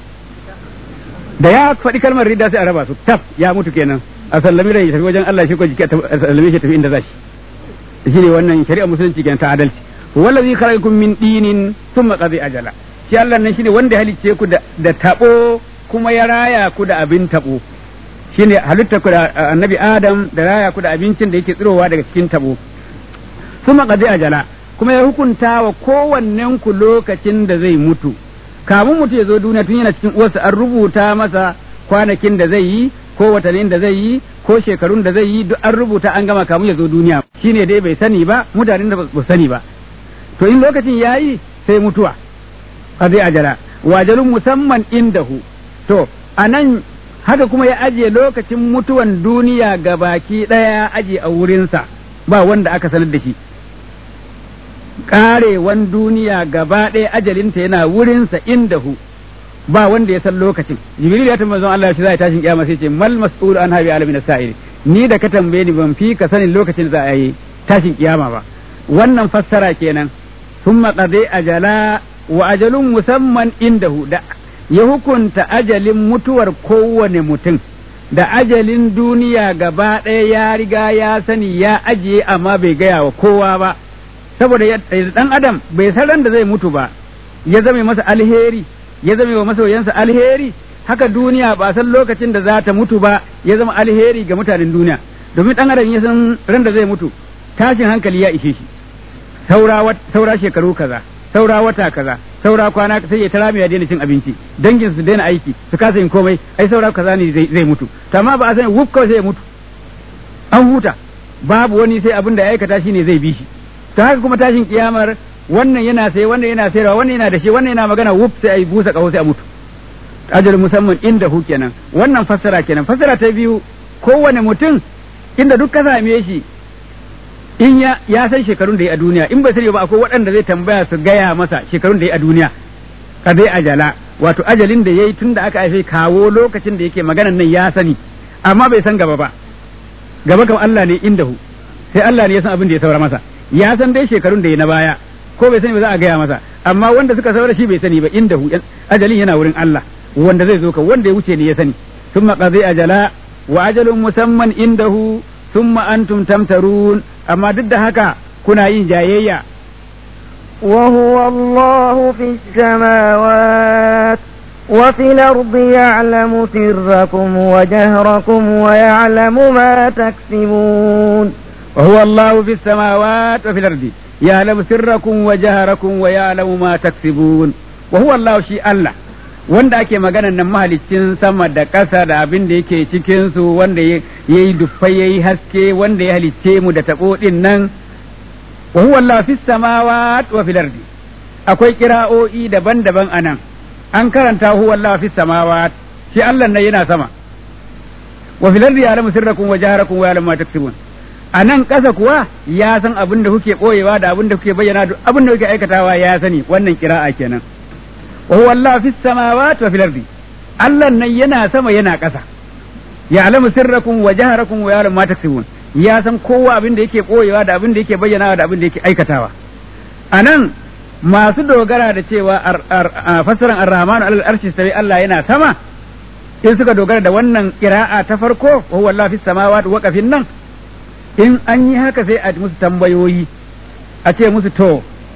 da ya faɗi kalmar ridda sai a raba su taf ya mutu kenan a sallami rai ya tafi wajen Allah shi ko jiki a sallame shi tafi inda za shi shine wannan shari'a musulunci kenan ta adalci wallazi khalaqakum min dinin thumma qadi ajala shi Allah nan shine wanda halicce ku da da tabo kuma ya raya ku da abin tabo shine halitta ku da annabi Adam da raya ku da abincin da yake tsirowa daga cikin tabo thumma qadi ajala kuma ya hukunta wa kowannen ku lokacin da zai mutu kamun mutu ya zo duniya tun yana cikin uwarsa an rubuta masa kwanakin da zai yi ko watannin da zai yi ko shekarun da zai yi duk an rubuta an gama kamun ya zo duniya shine dai bai sani ba mutanen da ba sani ba to in lokacin yayi sai mutuwa a zai ajala wajalun musamman indahu to anan haka kuma ya ajiye lokacin mutuwan duniya ga baki ɗaya ajiye a wurinsa ba wanda aka sanar da shi karewan duniya gaba ɗaya ajalinta yana wurinsa indahu ba wanda ya san lokacin jibril ya tambaye Allah shi zai tashin kiyama sai ce mal mas'ul an habi alamin sa'ir ni da ka tambaye ni ban fi ka sanin lokacin za a yi tashin kiyama ba wannan fassara kenan thumma qadi ajala wa ajalun musamman indahu da ya hukunta ajalin mutuwar kowane mutum da ajalin duniya gaba ɗaya ya riga ya sani ya ajiye amma bai gaya wa kowa ba saboda dan adam bai san ran da zai mutu ba ya zame masa alheri ya zame wa masoyansa alheri haka duniya ba san lokacin da za ta mutu ba ya zama alheri ga mutanen duniya domin dan adam ya san ran da zai mutu tashin hankali ya ishe shi saura saura shekaru kaza saura wata kaza saura kwana sai ya tara ya daina cin abinci dangin su daina aiki su kasa yin komai ai saura kaza ne zai mutu to amma ba a sani wuf kawai sai ya mutu an huta babu wani sai abin da ya aikata shine zai bi shi ta haka kuma tashin kiyamar wannan yana sai wannan yana sayarwa wannan yana da shi wannan yana magana wuf sai ai busa kaho sai a mutu ajal musamman inda hu kenan wannan fassara kenan fassara ta biyu kowane mutum inda duk ka same shi in ya ya san shekarun da ya a duniya in bai sani ba akwai waɗanda zai tambaya su gaya masa shekarun da ya a duniya ka zai ajala wato ajalin da yayi tun da aka haife kawo lokacin da yake maganan nan ya sani amma bai san gaba ba gaba kam Allah ne inda hu sai Allah ne ya san abin da ya saura masa ya san dai shekarun da ya na baya ko bai sani ba za a gaya masa amma wanda suka saura shi bai sani ba inda hu ajalin yana wurin Allah wanda zai zo ka wanda ya wuce ne ya sani thumma qadi ajala wa ajalun musamman indahu thumma antum tamtarun amma duk da haka kuna yin jayayya وهو الله في السماوات وفي الأرض يعلم سركم وجهركم ويعلم ما تكسبون وهو الله في السماوات وفي الأرض يعلم سركم وجهركم ويعلم ما تكسبون وهو الله شيء الله wanda ake maganan nan mahalicin sama da ƙasa da abin da yake cikinsu wanda ya yi dufai ya yi haske wanda ya halicce mu da taɓo ɗin nan wa huwa Allah fi samawat wa fil ardi akwai kira'o'i daban-daban anan an karanta huwa Allah fi samawat shi Allah nan yana sama wa fil ardi ya'lamu sirrakum wa jaharakum wa ya'lamu ma taksibun anan ƙasa kuwa ya san abin da kuke boyewa da abin da kuke bayyana abin da kuke aikatawa ya sani wannan kira'a kenan wa huwa Allah fi samawati wa fil ardi Allah nan yana sama yana ƙasa ya'lamu sirrakum wa jaharakum wa ya'lamu ma taksibun ya san kowa abin da yake boyewa da abin da yake bayyanawa da abin da yake aikatawa anan masu dogara da cewa fassaran ar-rahman alal arshi sai Allah yana sama in suka dogara da wannan qira'a ta farko wa huwa Allah fi samawati wa kafin nan in an yi haka sai a musu tambayoyi a ce musu to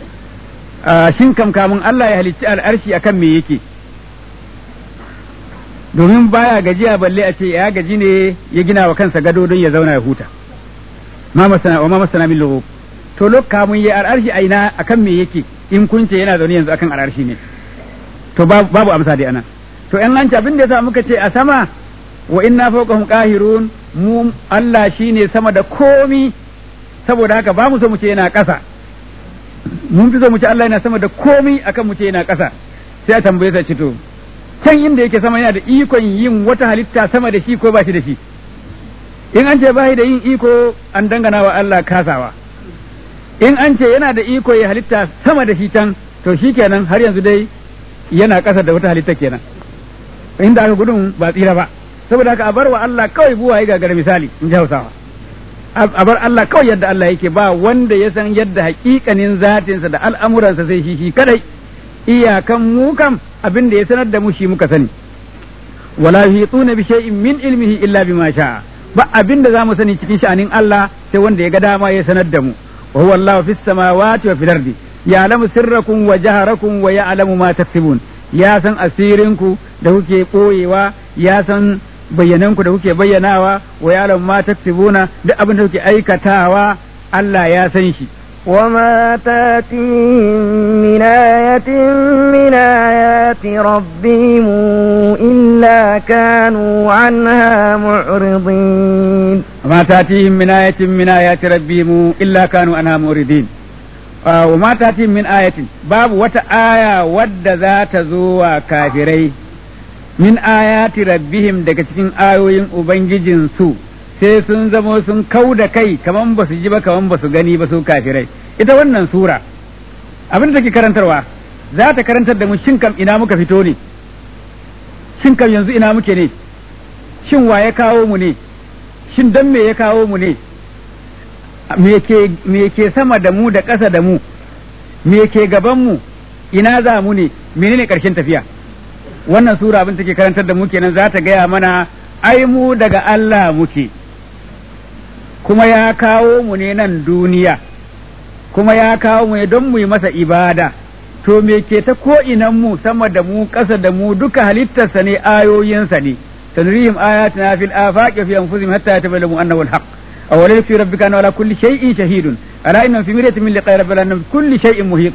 shin kam kamun Allah ya halicci al'arshi akan me yake domin baya gajiya balle a ce ya gaji ne ya gina wa kansa gado don ya zauna ya huta ma masana wa ma masana min lughub to lok kamun ya al'arshi a ina akan me yake in kun ce yana zaune yanzu akan al'arshi ne to babu amsa dai anan to in an ci abin da yasa muka ce a sama wa inna fawqahum qahirun mu Allah shine sama da komi saboda haka ba mu so mu ce yana ƙasa mun fi so mu ce Allah yana sama da komi akan mu ce yana ƙasa sai a tambaye sa to can inda yake sama yana da ikon yin wata halitta sama da shi ko ba shi da shi in an ce ba da yin iko an dangana wa Allah kasawa in an ce yana da iko ya halitta sama da shi can to shi kenan har yanzu dai yana ƙasa da wata halitta kenan inda aka gudun ba tsira ba saboda haka a bar wa Allah kawai buwa ya gagara misali in ji Hausawa a bar Allah kawai yadda Allah yake ba wanda ya san yadda hakikanin zatinsa da al'amuransa sai shi shi kadai iyakan mu kam abin da ya sanar da mu shi muka sani wala yuhituna bi shay'in min ilmihi illa bima sha'a ba abin da zamu sani cikin sha'anin Allah sai wanda ya ga dama ya sanar da mu wa huwa Allahu fis samawati wa fil ardi ya'lamu sirrakum wa jaharakum wa ya'lamu ma taksibun ya san asirinku da kuke koyewa ya san bayyananku da kuke bayyanawa wa ya'lamu ma taksibuna duk abin da kuke aikatawa Allah ya san shi وما تاتيهم من آية من آيات ربهم إلا كانوا عنها معرضين وما تاتيهم من آية من آيات ربهم إلا كانوا عنها معرضين آه وما تاتيهم من آية باب وتآية ود ذات زوى كافرين min ayati rabbihim daga cikin ayoyin ubangijin su sai sun zamo sun kau da kai kaman ba su ji ba kaman ba su gani ba su kafirai ita wannan sura abin da take karantarwa za ta karantar da mu shin kam ina muka fito ne shin kam yanzu ina muke ne shin wa ya kawo mu ne shin dan me ya kawo mu ne me ke sama da mu da ƙasa da mu me ke gaban mu ina za mu ne menene ƙarshen tafiya wannan sura abin take karantar da mu kenan za ta gaya mana ai mu daga Allah muke kuma ya kawo mu ne nan duniya kuma ya kawo mu ne don mu yi masa ibada to me ke ta ko inan mu sama da mu ƙasa da mu duka halittarsa ne ayoyinsa ne sanurihim ayatina fil afaqi fi anfusihim hatta yatabayyana annahu alhaq aw laysa fi rabbika anna ala kulli shay'in shahidun ala inna fi miryatin min liqa'i rabbika anna kulli shay'in muhitun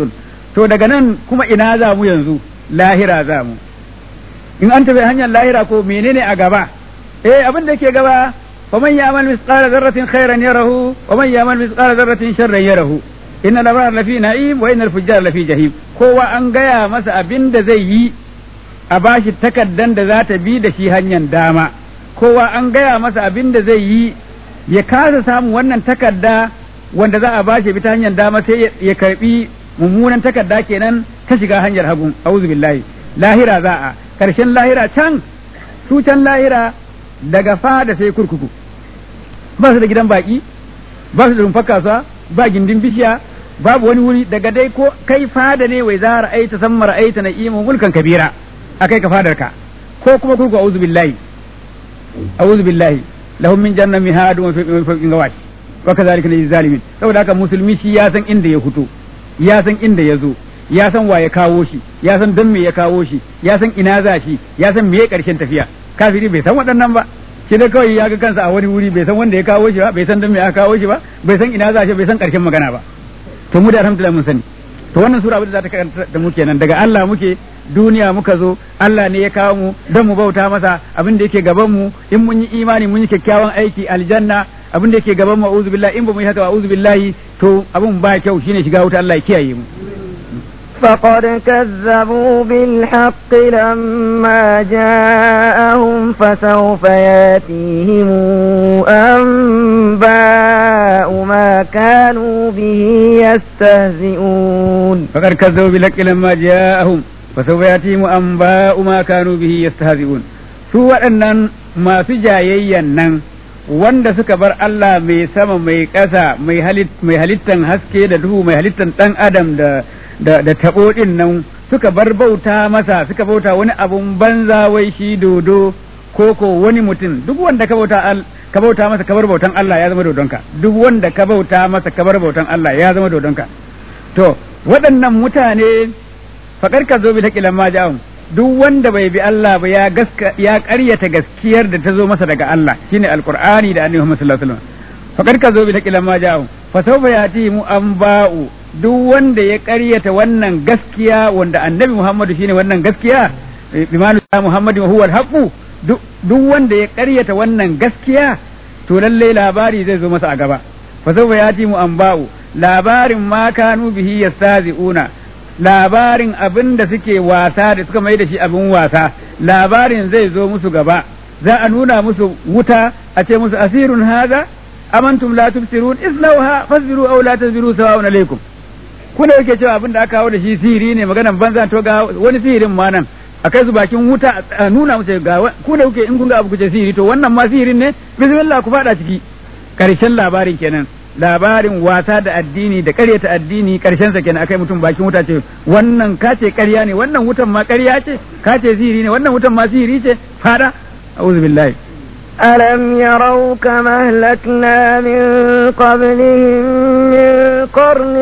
to daga nan kuma ina za mu yanzu lahira za mu in an tafi hanyar lahira ko menene a gaba eh abin da ke gaba faman ya'mal misqala dharratin khairan yarahu waman ya'mal misqala dharratin sharran yarahu innal abrar lafi na'im wa innal fujjar lafi jahim kowa an gaya masa abin da zai yi a bashi takaddan da za ta bi da shi hanyar dama kowa an gaya masa abin da zai yi ya kasa samun wannan takarda wanda za a bashi bi ta hanyar dama sai ya karbi mummunan takarda kenan ta shiga hanyar hagu auzu billahi lahira za a karshen lahira can su can lahira daga fada sai kurkuku ba su da gidan baki ba su da rumfar kasuwa ba gindin bishiya babu wani wuri daga dai ko kai fada ne wai za ra'aita san ra'aita na'imu mulkan kabira akai ka fadar ka ko kuma kurku auzu billahi auzu billahi lahum min jannatin mihadun wa fawqin gawash wa kadhalika lil zalimin saboda haka musulmi shi ya san inda ya fito ya san inda ya zo ya san wa ya kawo shi ya san don me ya kawo shi ya san ina za shi ya san me ya karshen tafiya kafiri bai san waɗannan ba shi da kawai ya ga kansa a wani wuri bai san wanda ya kawo shi ba bai san don me aka kawo shi ba bai san ina za shi bai san karshen magana ba to mu da alhamdulillah mun sani to wannan sura abin da za ta karanta da mu kenan daga Allah muke duniya muka zo Allah ne ya kawo mu don mu bauta masa abin da yake gaban mu in mun yi imani mun yi kyakkyawan aiki aljanna abin da yake gaban mu a'udhu billahi in ba mu yi haka a'udhu billahi to abin ba kyau shine shiga wuta Allah ya kiyaye mu فقد كذبوا بالحق لما جاءهم فسوف ياتيهم أنباء ما كانوا به يستهزئون فقد كذبوا بالحق لما جاءهم فسوف ياتيهم أنباء ما كانوا به يستهزئون su waɗannan masu jayayyan nan wanda suka bar Allah mai sama mai ƙasa mai halittan haske da duhu mai halittan ɗan adam da da da taɓo ɗin nan suka bar bauta masa suka bauta wani abun banza wai shi dodo ko ko wani mutum duk wanda ka bauta ka bauta masa ka bar bautan Allah ya zama dodonka duk wanda ka bauta masa ka bar bautan Allah ya zama dodonka to waɗannan mutane faƙar ka zo bi ta kilan ma ja'um duk wanda bai bi Allah ba ya gaska ya ƙaryata gaskiyar da ta zo masa daga Allah shine alqur'ani da annabi Muhammad sallallahu alaihi wasallam faƙar ka zo bi ta kilan ma ja'um fa sawfa yati mu anba'u duk wanda ya ƙaryata wannan gaskiya wanda annabi Muhammadu shine wannan gaskiya bimanu Muhammadu huwa al-haqu duk wanda ya ƙaryata wannan gaskiya to lalle labari zai zo masa a gaba fa sawfa yati mu anba'u labarin ma kanu bihi yastazi'una labarin abin da suke wasa da suka mai da shi abin wasa labarin zai zo musu gaba za a nuna musu wuta a ce musu asirun haza amantum la tubsirun islauha fasbiru aw la tasbiru sawa'un alaikum ku da yake cewa abin da aka kawo da shi sihiri ne maganan banza to ga wani sihirin ma nan a kai su bakin wuta a nuna musu ga ku da kuke in kun ga abu kuce sihiri to wannan ma sihirin ne bismillah ku fada ciki karshen labarin kenan labarin wasa da addini da karyata addini karshen sa kenan akai mutum bakin wuta ce wannan ka ce karya ne wannan wutan ma karya ce ka ce sihiri ne wannan wutan ma sihiri ce fada a'udhu billahi ألم يروا كما أهلكنا من قبلهم من قرن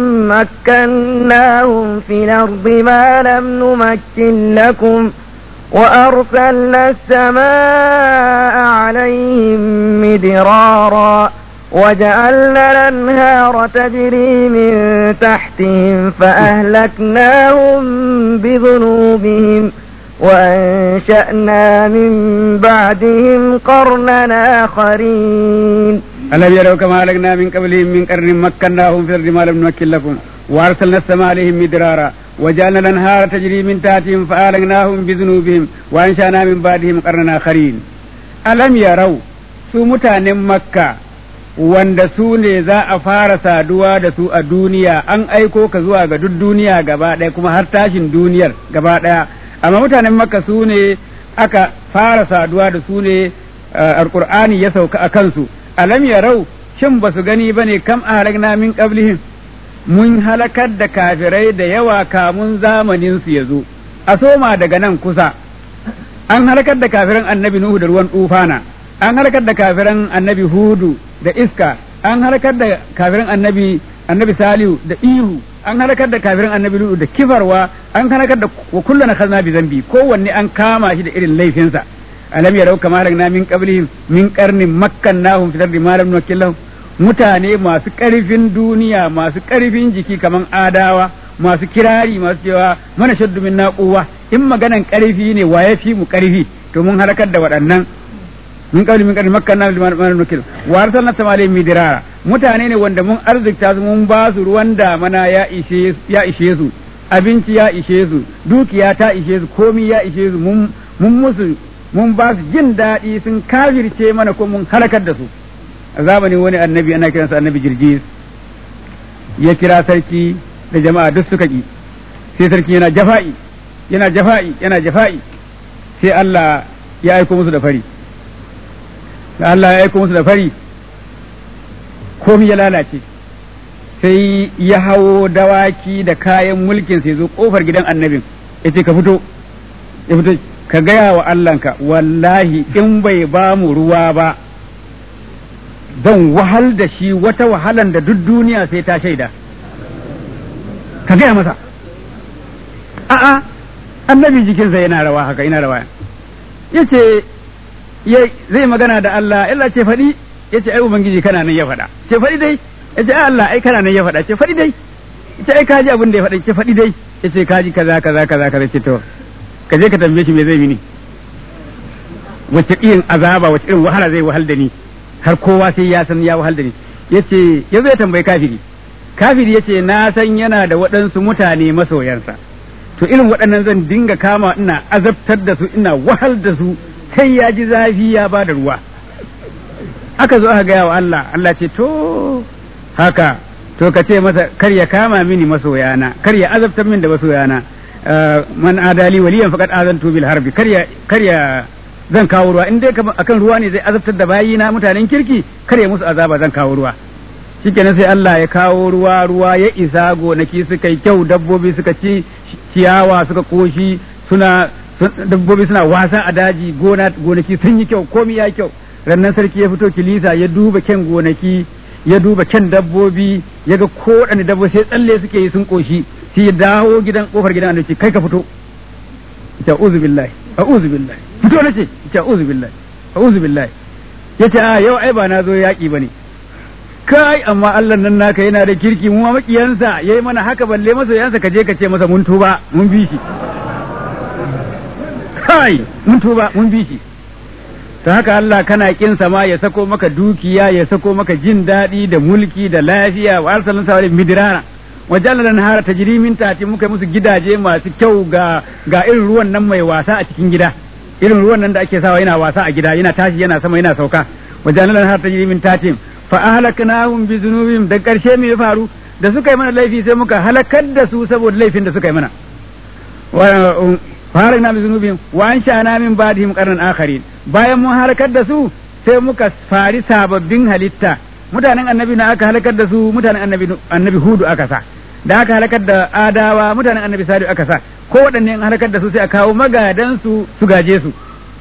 مكناهم في الأرض ما لم نمكن لكم وأرسلنا السماء عليهم مدرارا وجعلنا الأنهار تجري من تحتهم فأهلكناهم بذنوبهم وأنشأنا من بعدهم قرنا آخرين ألم يروا كما أهلكنا من قبلهم من قرن مكناهم في الأرض ما لم نمكن لكم وأرسلنا السماء عليهم مدرارا وجعلنا الأنهار تجري من تحتهم فأهلكناهم بذنوبهم وأنشأنا من بعدهم قرنا آخرين ألم يروا su mutanen makka wanda su ne za a fara saduwa da su a duniya an aiko ka zuwa ga duk duniya gaba ɗaya kuma har tashin duniyar gaba ɗaya amma mutanen makka su ne aka fara saduwa da su ne alkur'ani ya sauka a kansu alam yarau shin ba su gani ba ne kam ahlakna min qablihim mun halakar da kafirai da yawa kamun zamanin su ya zo a soma daga nan kusa an halakar da kafiran annabi nuhu da ruwan tufana an halakar da kafiran annabi hudu da iska an halakar da kafiran annabi annabi salihu da ihu an halakar da kafiran annabi lutu da kifarwa an halakar da wa kullu na khazna bi zambi kowanne an kama shi da irin laifinsa alam yarau kama na min qablihim min qarnin makkannahum fil ardi ma lam numakkillahum mutane masu karfin duniya masu karfin jiki kaman adawa masu kirari masu cewa mana shaddu min naquwa in maganan karfi ne wa ya fi mu karfi to mun halakar da waɗannan min qawli min qawli makkanna liman man nukil wa arsalna samale midirara mutane ne wanda mun arzikta su mun ba su ruwan damana ya ishe ya ishe su abinci ya ishe su dukiya ta ishe su komi ya ishe su mun mun musu mun ba su jin daɗi sun kafirce mana ko mun halakar da su a zamanin wani annabi ana kiransa annabi jirgis ya kira sarki da jama'a duk suka ki sai sarki yana jafa'i yana jafa'i yana jafa'i sai Allah ya aiko musu da fari da Allah ya aiko musu da fari komi ya lalace sai ya hawo dawaki da kayan mulkin sai zo kofar gidan annabin ya ce ka fito ya fito ka gaya wa Allahnka wallahi in bai ba mu ruwa ba zan wahal da shi wata wahalan da duk duniya sai ta shaida ka gaya masa a'a annabi jikinsa yana rawa haka yana rawa yace zai magana da Allah Allah ce faɗi yace ai ubangiji kana nan ya faɗa ce faɗi dai yace ai Allah ai kana nan ya faɗa ce faɗi dai yace ai kaji abin da ya faɗa ce faɗi dai yace kaji kaza kaza kaza kaza ce to ka je ka tambaye shi me zai mini wace irin azaba wace irin wahala zai wahal da ni har kowa sai ya san ya wahal da ni yace yazo ya tambayi kafiri kafiri yace na san yana da waɗansu mutane masoyansa to irin waɗannan zan dinga kama ina azabtar da su ina wahal da su sai ya ji zafi ya ba da ruwa aka zo aka gaya wa Allah Allah ce to haka to ka ce masa kar ya kama mini masoyana kar ya azabtar min da masoyana man adali waliyan faqad azantu bil harbi kar ya kar ya zan kawo ruwa in dai akan ruwa ne zai azabtar da bayina mutanen kirki kar ya musu azaba zan kawo ruwa shikenan sai Allah ya kawo ruwa ruwa ya isa gonaki suka yi kyau dabbobi suka ci ciyawa suka koshi suna dabbobi suna wasa a daji gona gonaki sun yi kyau komai ya kyau rannan sarki ya fito kilisa ya duba kyan gonaki ya duba kyan dabbobi ya ga ko dabbobi sai tsalle suke yi sun koshi sai ya dawo gidan kofar gidan annabi kai ka fito ita uzu billahi a'udhu billahi fito nace ita uzu billahi a'udhu billahi yace a yau ai ba na zo yaki bane kai amma Allah nan naka yana da kirki mu ma makiyansa yayi mana haka balle masa yansa ka je ka ce masa mun tuba mun bi shi kai mun tuba mun bi shi ta haka Allah kana kin sama ya sako maka dukiya ya sako maka jin daɗi da mulki da lafiya wa arsalan sa midrara wajen da nahara tajri min tati muka musu gidaje masu kyau ga ga irin ruwan nan mai wasa a cikin gida irin ruwan nan da ake sawa yana wasa a gida yana tashi yana sama yana sauka wajen da nahara tajri min tati fa ahlaknahum bi dhunubihim da karshe me ya faru da suka yi mana laifi sai muka halakar da su saboda laifin da suka yi mana farakna bi zunubihim wa ansha'na min ba'dihim qarnan akharin bayan mun halakar da su sai muka fari sababbin halitta mutanen annabi na aka halakar da su mutanen annabi annabi hudu aka sa da aka halakar da adawa mutanen annabi salihu aka sa ko waɗanne an halakar da su sai a kawo magadan su su gaje su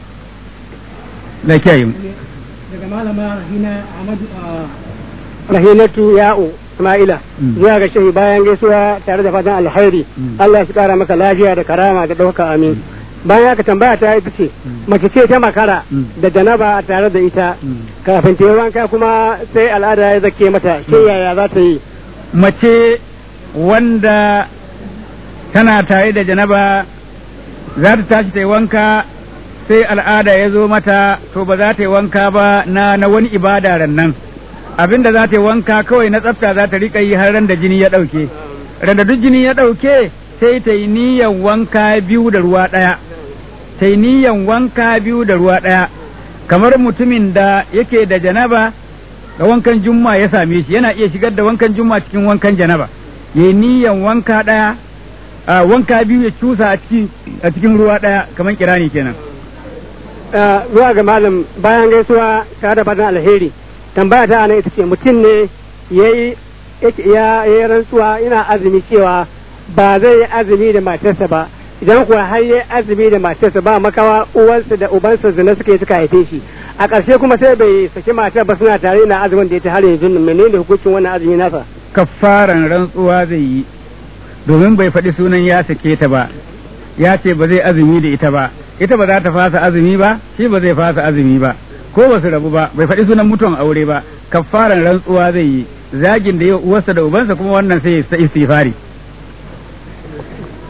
da kiyaye mu daga malama rahina ahmadu rahinatu ya'u isma'ila zuwa ga shehi bayan gaisuwa tare da fatan alkhairi Allah ya kara maka lafiya da karama da ɗauka amin bayan aka tambaya ta ita ce mace ce ta makara da janaba tare da ita kafin ta yi wanka kuma sai al'ada ya zake mata ke yaya za ta yi mace wanda tana tare da janaba za ta tashi ta yi wanka sai al'ada ya zo mata to ba za ta yi wanka ba na na wani ibada ran nan abin da za ta yi wanka kawai na tsafta za ta rika yi har ran da jini ya ɗauke ran da duk jini ya ɗauke sai ta yi niyan wanka biyu da ruwa ɗaya ta yi niyan wanka biyu da ruwa ɗaya kamar mutumin da yake da janaba da wankan jumma ya same shi yana iya shigar da wankan jumma cikin wankan janaba ya yi niyan wanka ɗaya a wanka biyu ya cusa a cikin ruwa ɗaya kamar kirani kenan zuwa ga malam bayan gaisuwa tare da fatan alheri tambaya ta ana ita ce mutum ne yayi ya yi rantsuwa yana azumi cewa ba zai yi azumi da matarsa ba idan kuwa har yi azumi da matarsa ba makawa uwansa da ubansa zina suka yi suka haife shi a ƙarshe kuma sai bai saki matar ba suna tare na azumin da ya ta har yanzu menene hukuncin wannan azumi nasa kafaran rantsuwa zai yi domin bai faɗi sunan ya sake ta ba ya ce ba zai azumi da ita ba ita ba za ta fasa azumi ba shi ba zai fasa azumi ba ko ba su rabu ba bai faɗi sunan mutuwan aure ba kafaran rantsuwa zai yi zagin da yau uwarsa da ubansa kuma wannan sai ya istighfari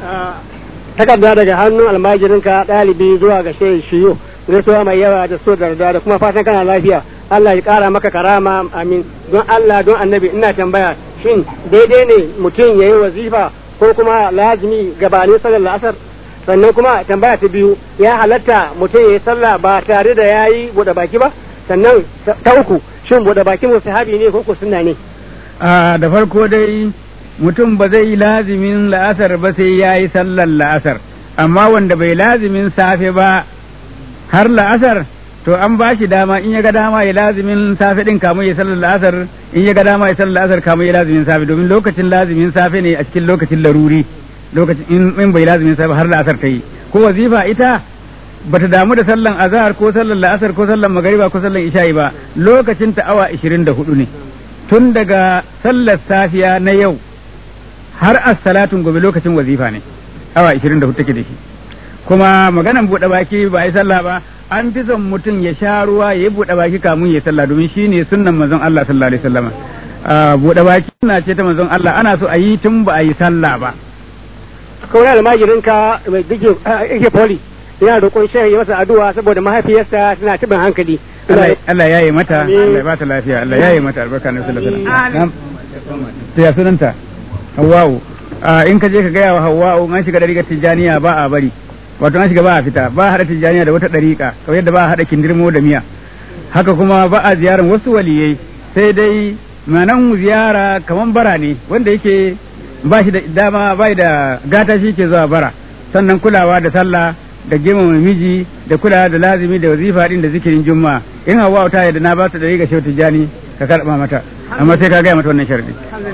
takarda daga hannun almajirinka ɗalibi zuwa ga shehu shiyo gaisuwa mai yawa da so da da kuma fatan kana lafiya Allah ya ƙara maka karama amin don Allah don annabi ina tambaya shin daidai ne mutum ya yi wazifa ko kuma lazimi gabanin sallar la'asar sannan kuma tambaya ta biyu ya halatta mutum ya yi sallah ba tare da ya yi buɗe baki ba sannan ta uku shin buɗe baki musahabi ne ko ko sunna ne a da farko dai mutum ba zai yi lazimin la'asar ba sai ya yi sallar la'asar amma wanda bai lazimin safe ba har la'asar to an ba shi dama in ya ga dama ya lazimin safe din kamun ya sallar la'asar in ya ga dama ya sallar la'asar kamun ya lazimin safe domin lokacin lazimin safe ne a cikin lokacin laruri lokacin in bai lazimin safe har la'asar ta yi ko wazifa ita bata damu da sallan azhar ko sallar la'asar ko sallan magariba ko sallan isha'i ba lokacin ta awa 24 ne tun daga sallar safiya na yau har as-salatun gobe lokacin wazifa ne awa 24 take da shi kuma maganan buɗe baki ba yi sallah ba an fi son mutum ya sha ruwa ya yi buɗe baki kamun ya sallah domin shi ne sunnan manzon Allah sallallahu alaihi wasallam buɗe baki suna ce ta manzon Allah ana so a yi tun ba a yi sallah ba kawai almajirinka mai dike yake poli yana roƙon shehu ya masa addu'a saboda mahaifiyarsa tana tibin hankali Allah ya yi mata Allah ya bata lafiya Allah ya yi mata albarka na sallallahu alaihi wasallam ta ya sunanta Hawwa'u in ka je ka gaya wa Hawwa'u an shiga dariƙar Tijjaniya ba a bari wato an shiga ba a fita ba a haɗa Tijjaniya da wata dariƙa kamar yadda ba a haɗa kindirmo da miya haka kuma ba a ziyarar wasu waliyai sai dai manan ziyara kaman bara ne wanda yake ba shi da dama ba da gata shi ke zuwa bara sannan kulawa da sallah da girmama miji da kulawa da lazimi da wazifa din da zikirin juma'a in hawa ta yadda na ba ta da riga shehu tijani ka karba mata amma sai ka gaya mata wannan sharadi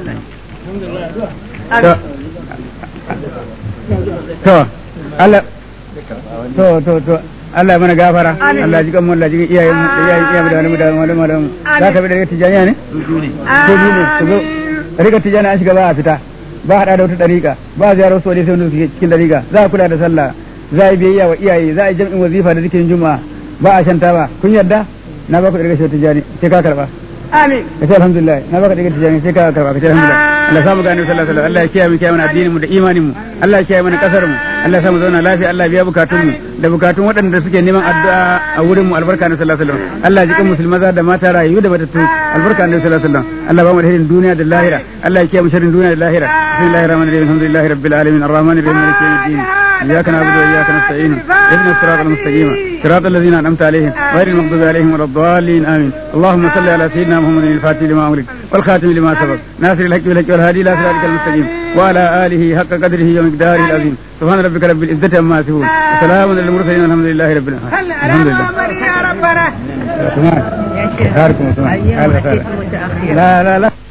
to Allah to to to Allah mana gafara Allah ji kan Allah ji iyayen mu iyayen iyayen da wani da wani malamu za ka bi da tijaniya ne to biyu ne to zo riga tijani an shiga ba a fita ba hada da wata dariƙa ba ziyarar wasu wani sai wanda suke cikin dariƙa za a kula da sallah za a yi biyayya wa iyaye za a yi jam'in wazifa da zikirin juma'a ba a shanta ba kun yarda na ba ku daga shi tijani sai ka karba amin ka ce alhamdulillah na baka daga tijani sai ka karba ka ce alhamdulillah Allah ya samu gane sallallahu alaihi wasallam Allah ya kiyaye mu kiyaye mana addinin mu da imanin mu Allah ya kiyaye mana kasar mu Allah ya samu zauna lafiya Allah ya biya bukatun mu da bukatun waɗanda suke neman addu'a a wurin mu albarka na sallallahu alaihi wasallam Allah ya jikan musulma da mata rayu da batattu albarka na sallallahu alaihi wasallam Allah ba mu da hirin duniya da lahira Allah ya kiyaye mu sharrin duniya da lahira bismillahir rahmanir rahim alhamdulillahi rabbil alamin arrahmanir rahim maliki yawmiddin إياك نعبد وإياك نستعين اهدنا الصراط المستقيم صراط الذين أنعمت عليهم غير المغضوب عليهم ولا الضالين آمين اللهم صل على سيدنا محمد الفاتح لما أمرك والخاتم لما سبق ناصر الحق بالحق والهادي إلى صراطك المستقيم وعلى آله حق قدره ومقداره العظيم سبحان ربك رب العزة عما يصفون وسلام على المرسلين والحمد لله رب العالمين الحمد لله يا ربنا لا لا لا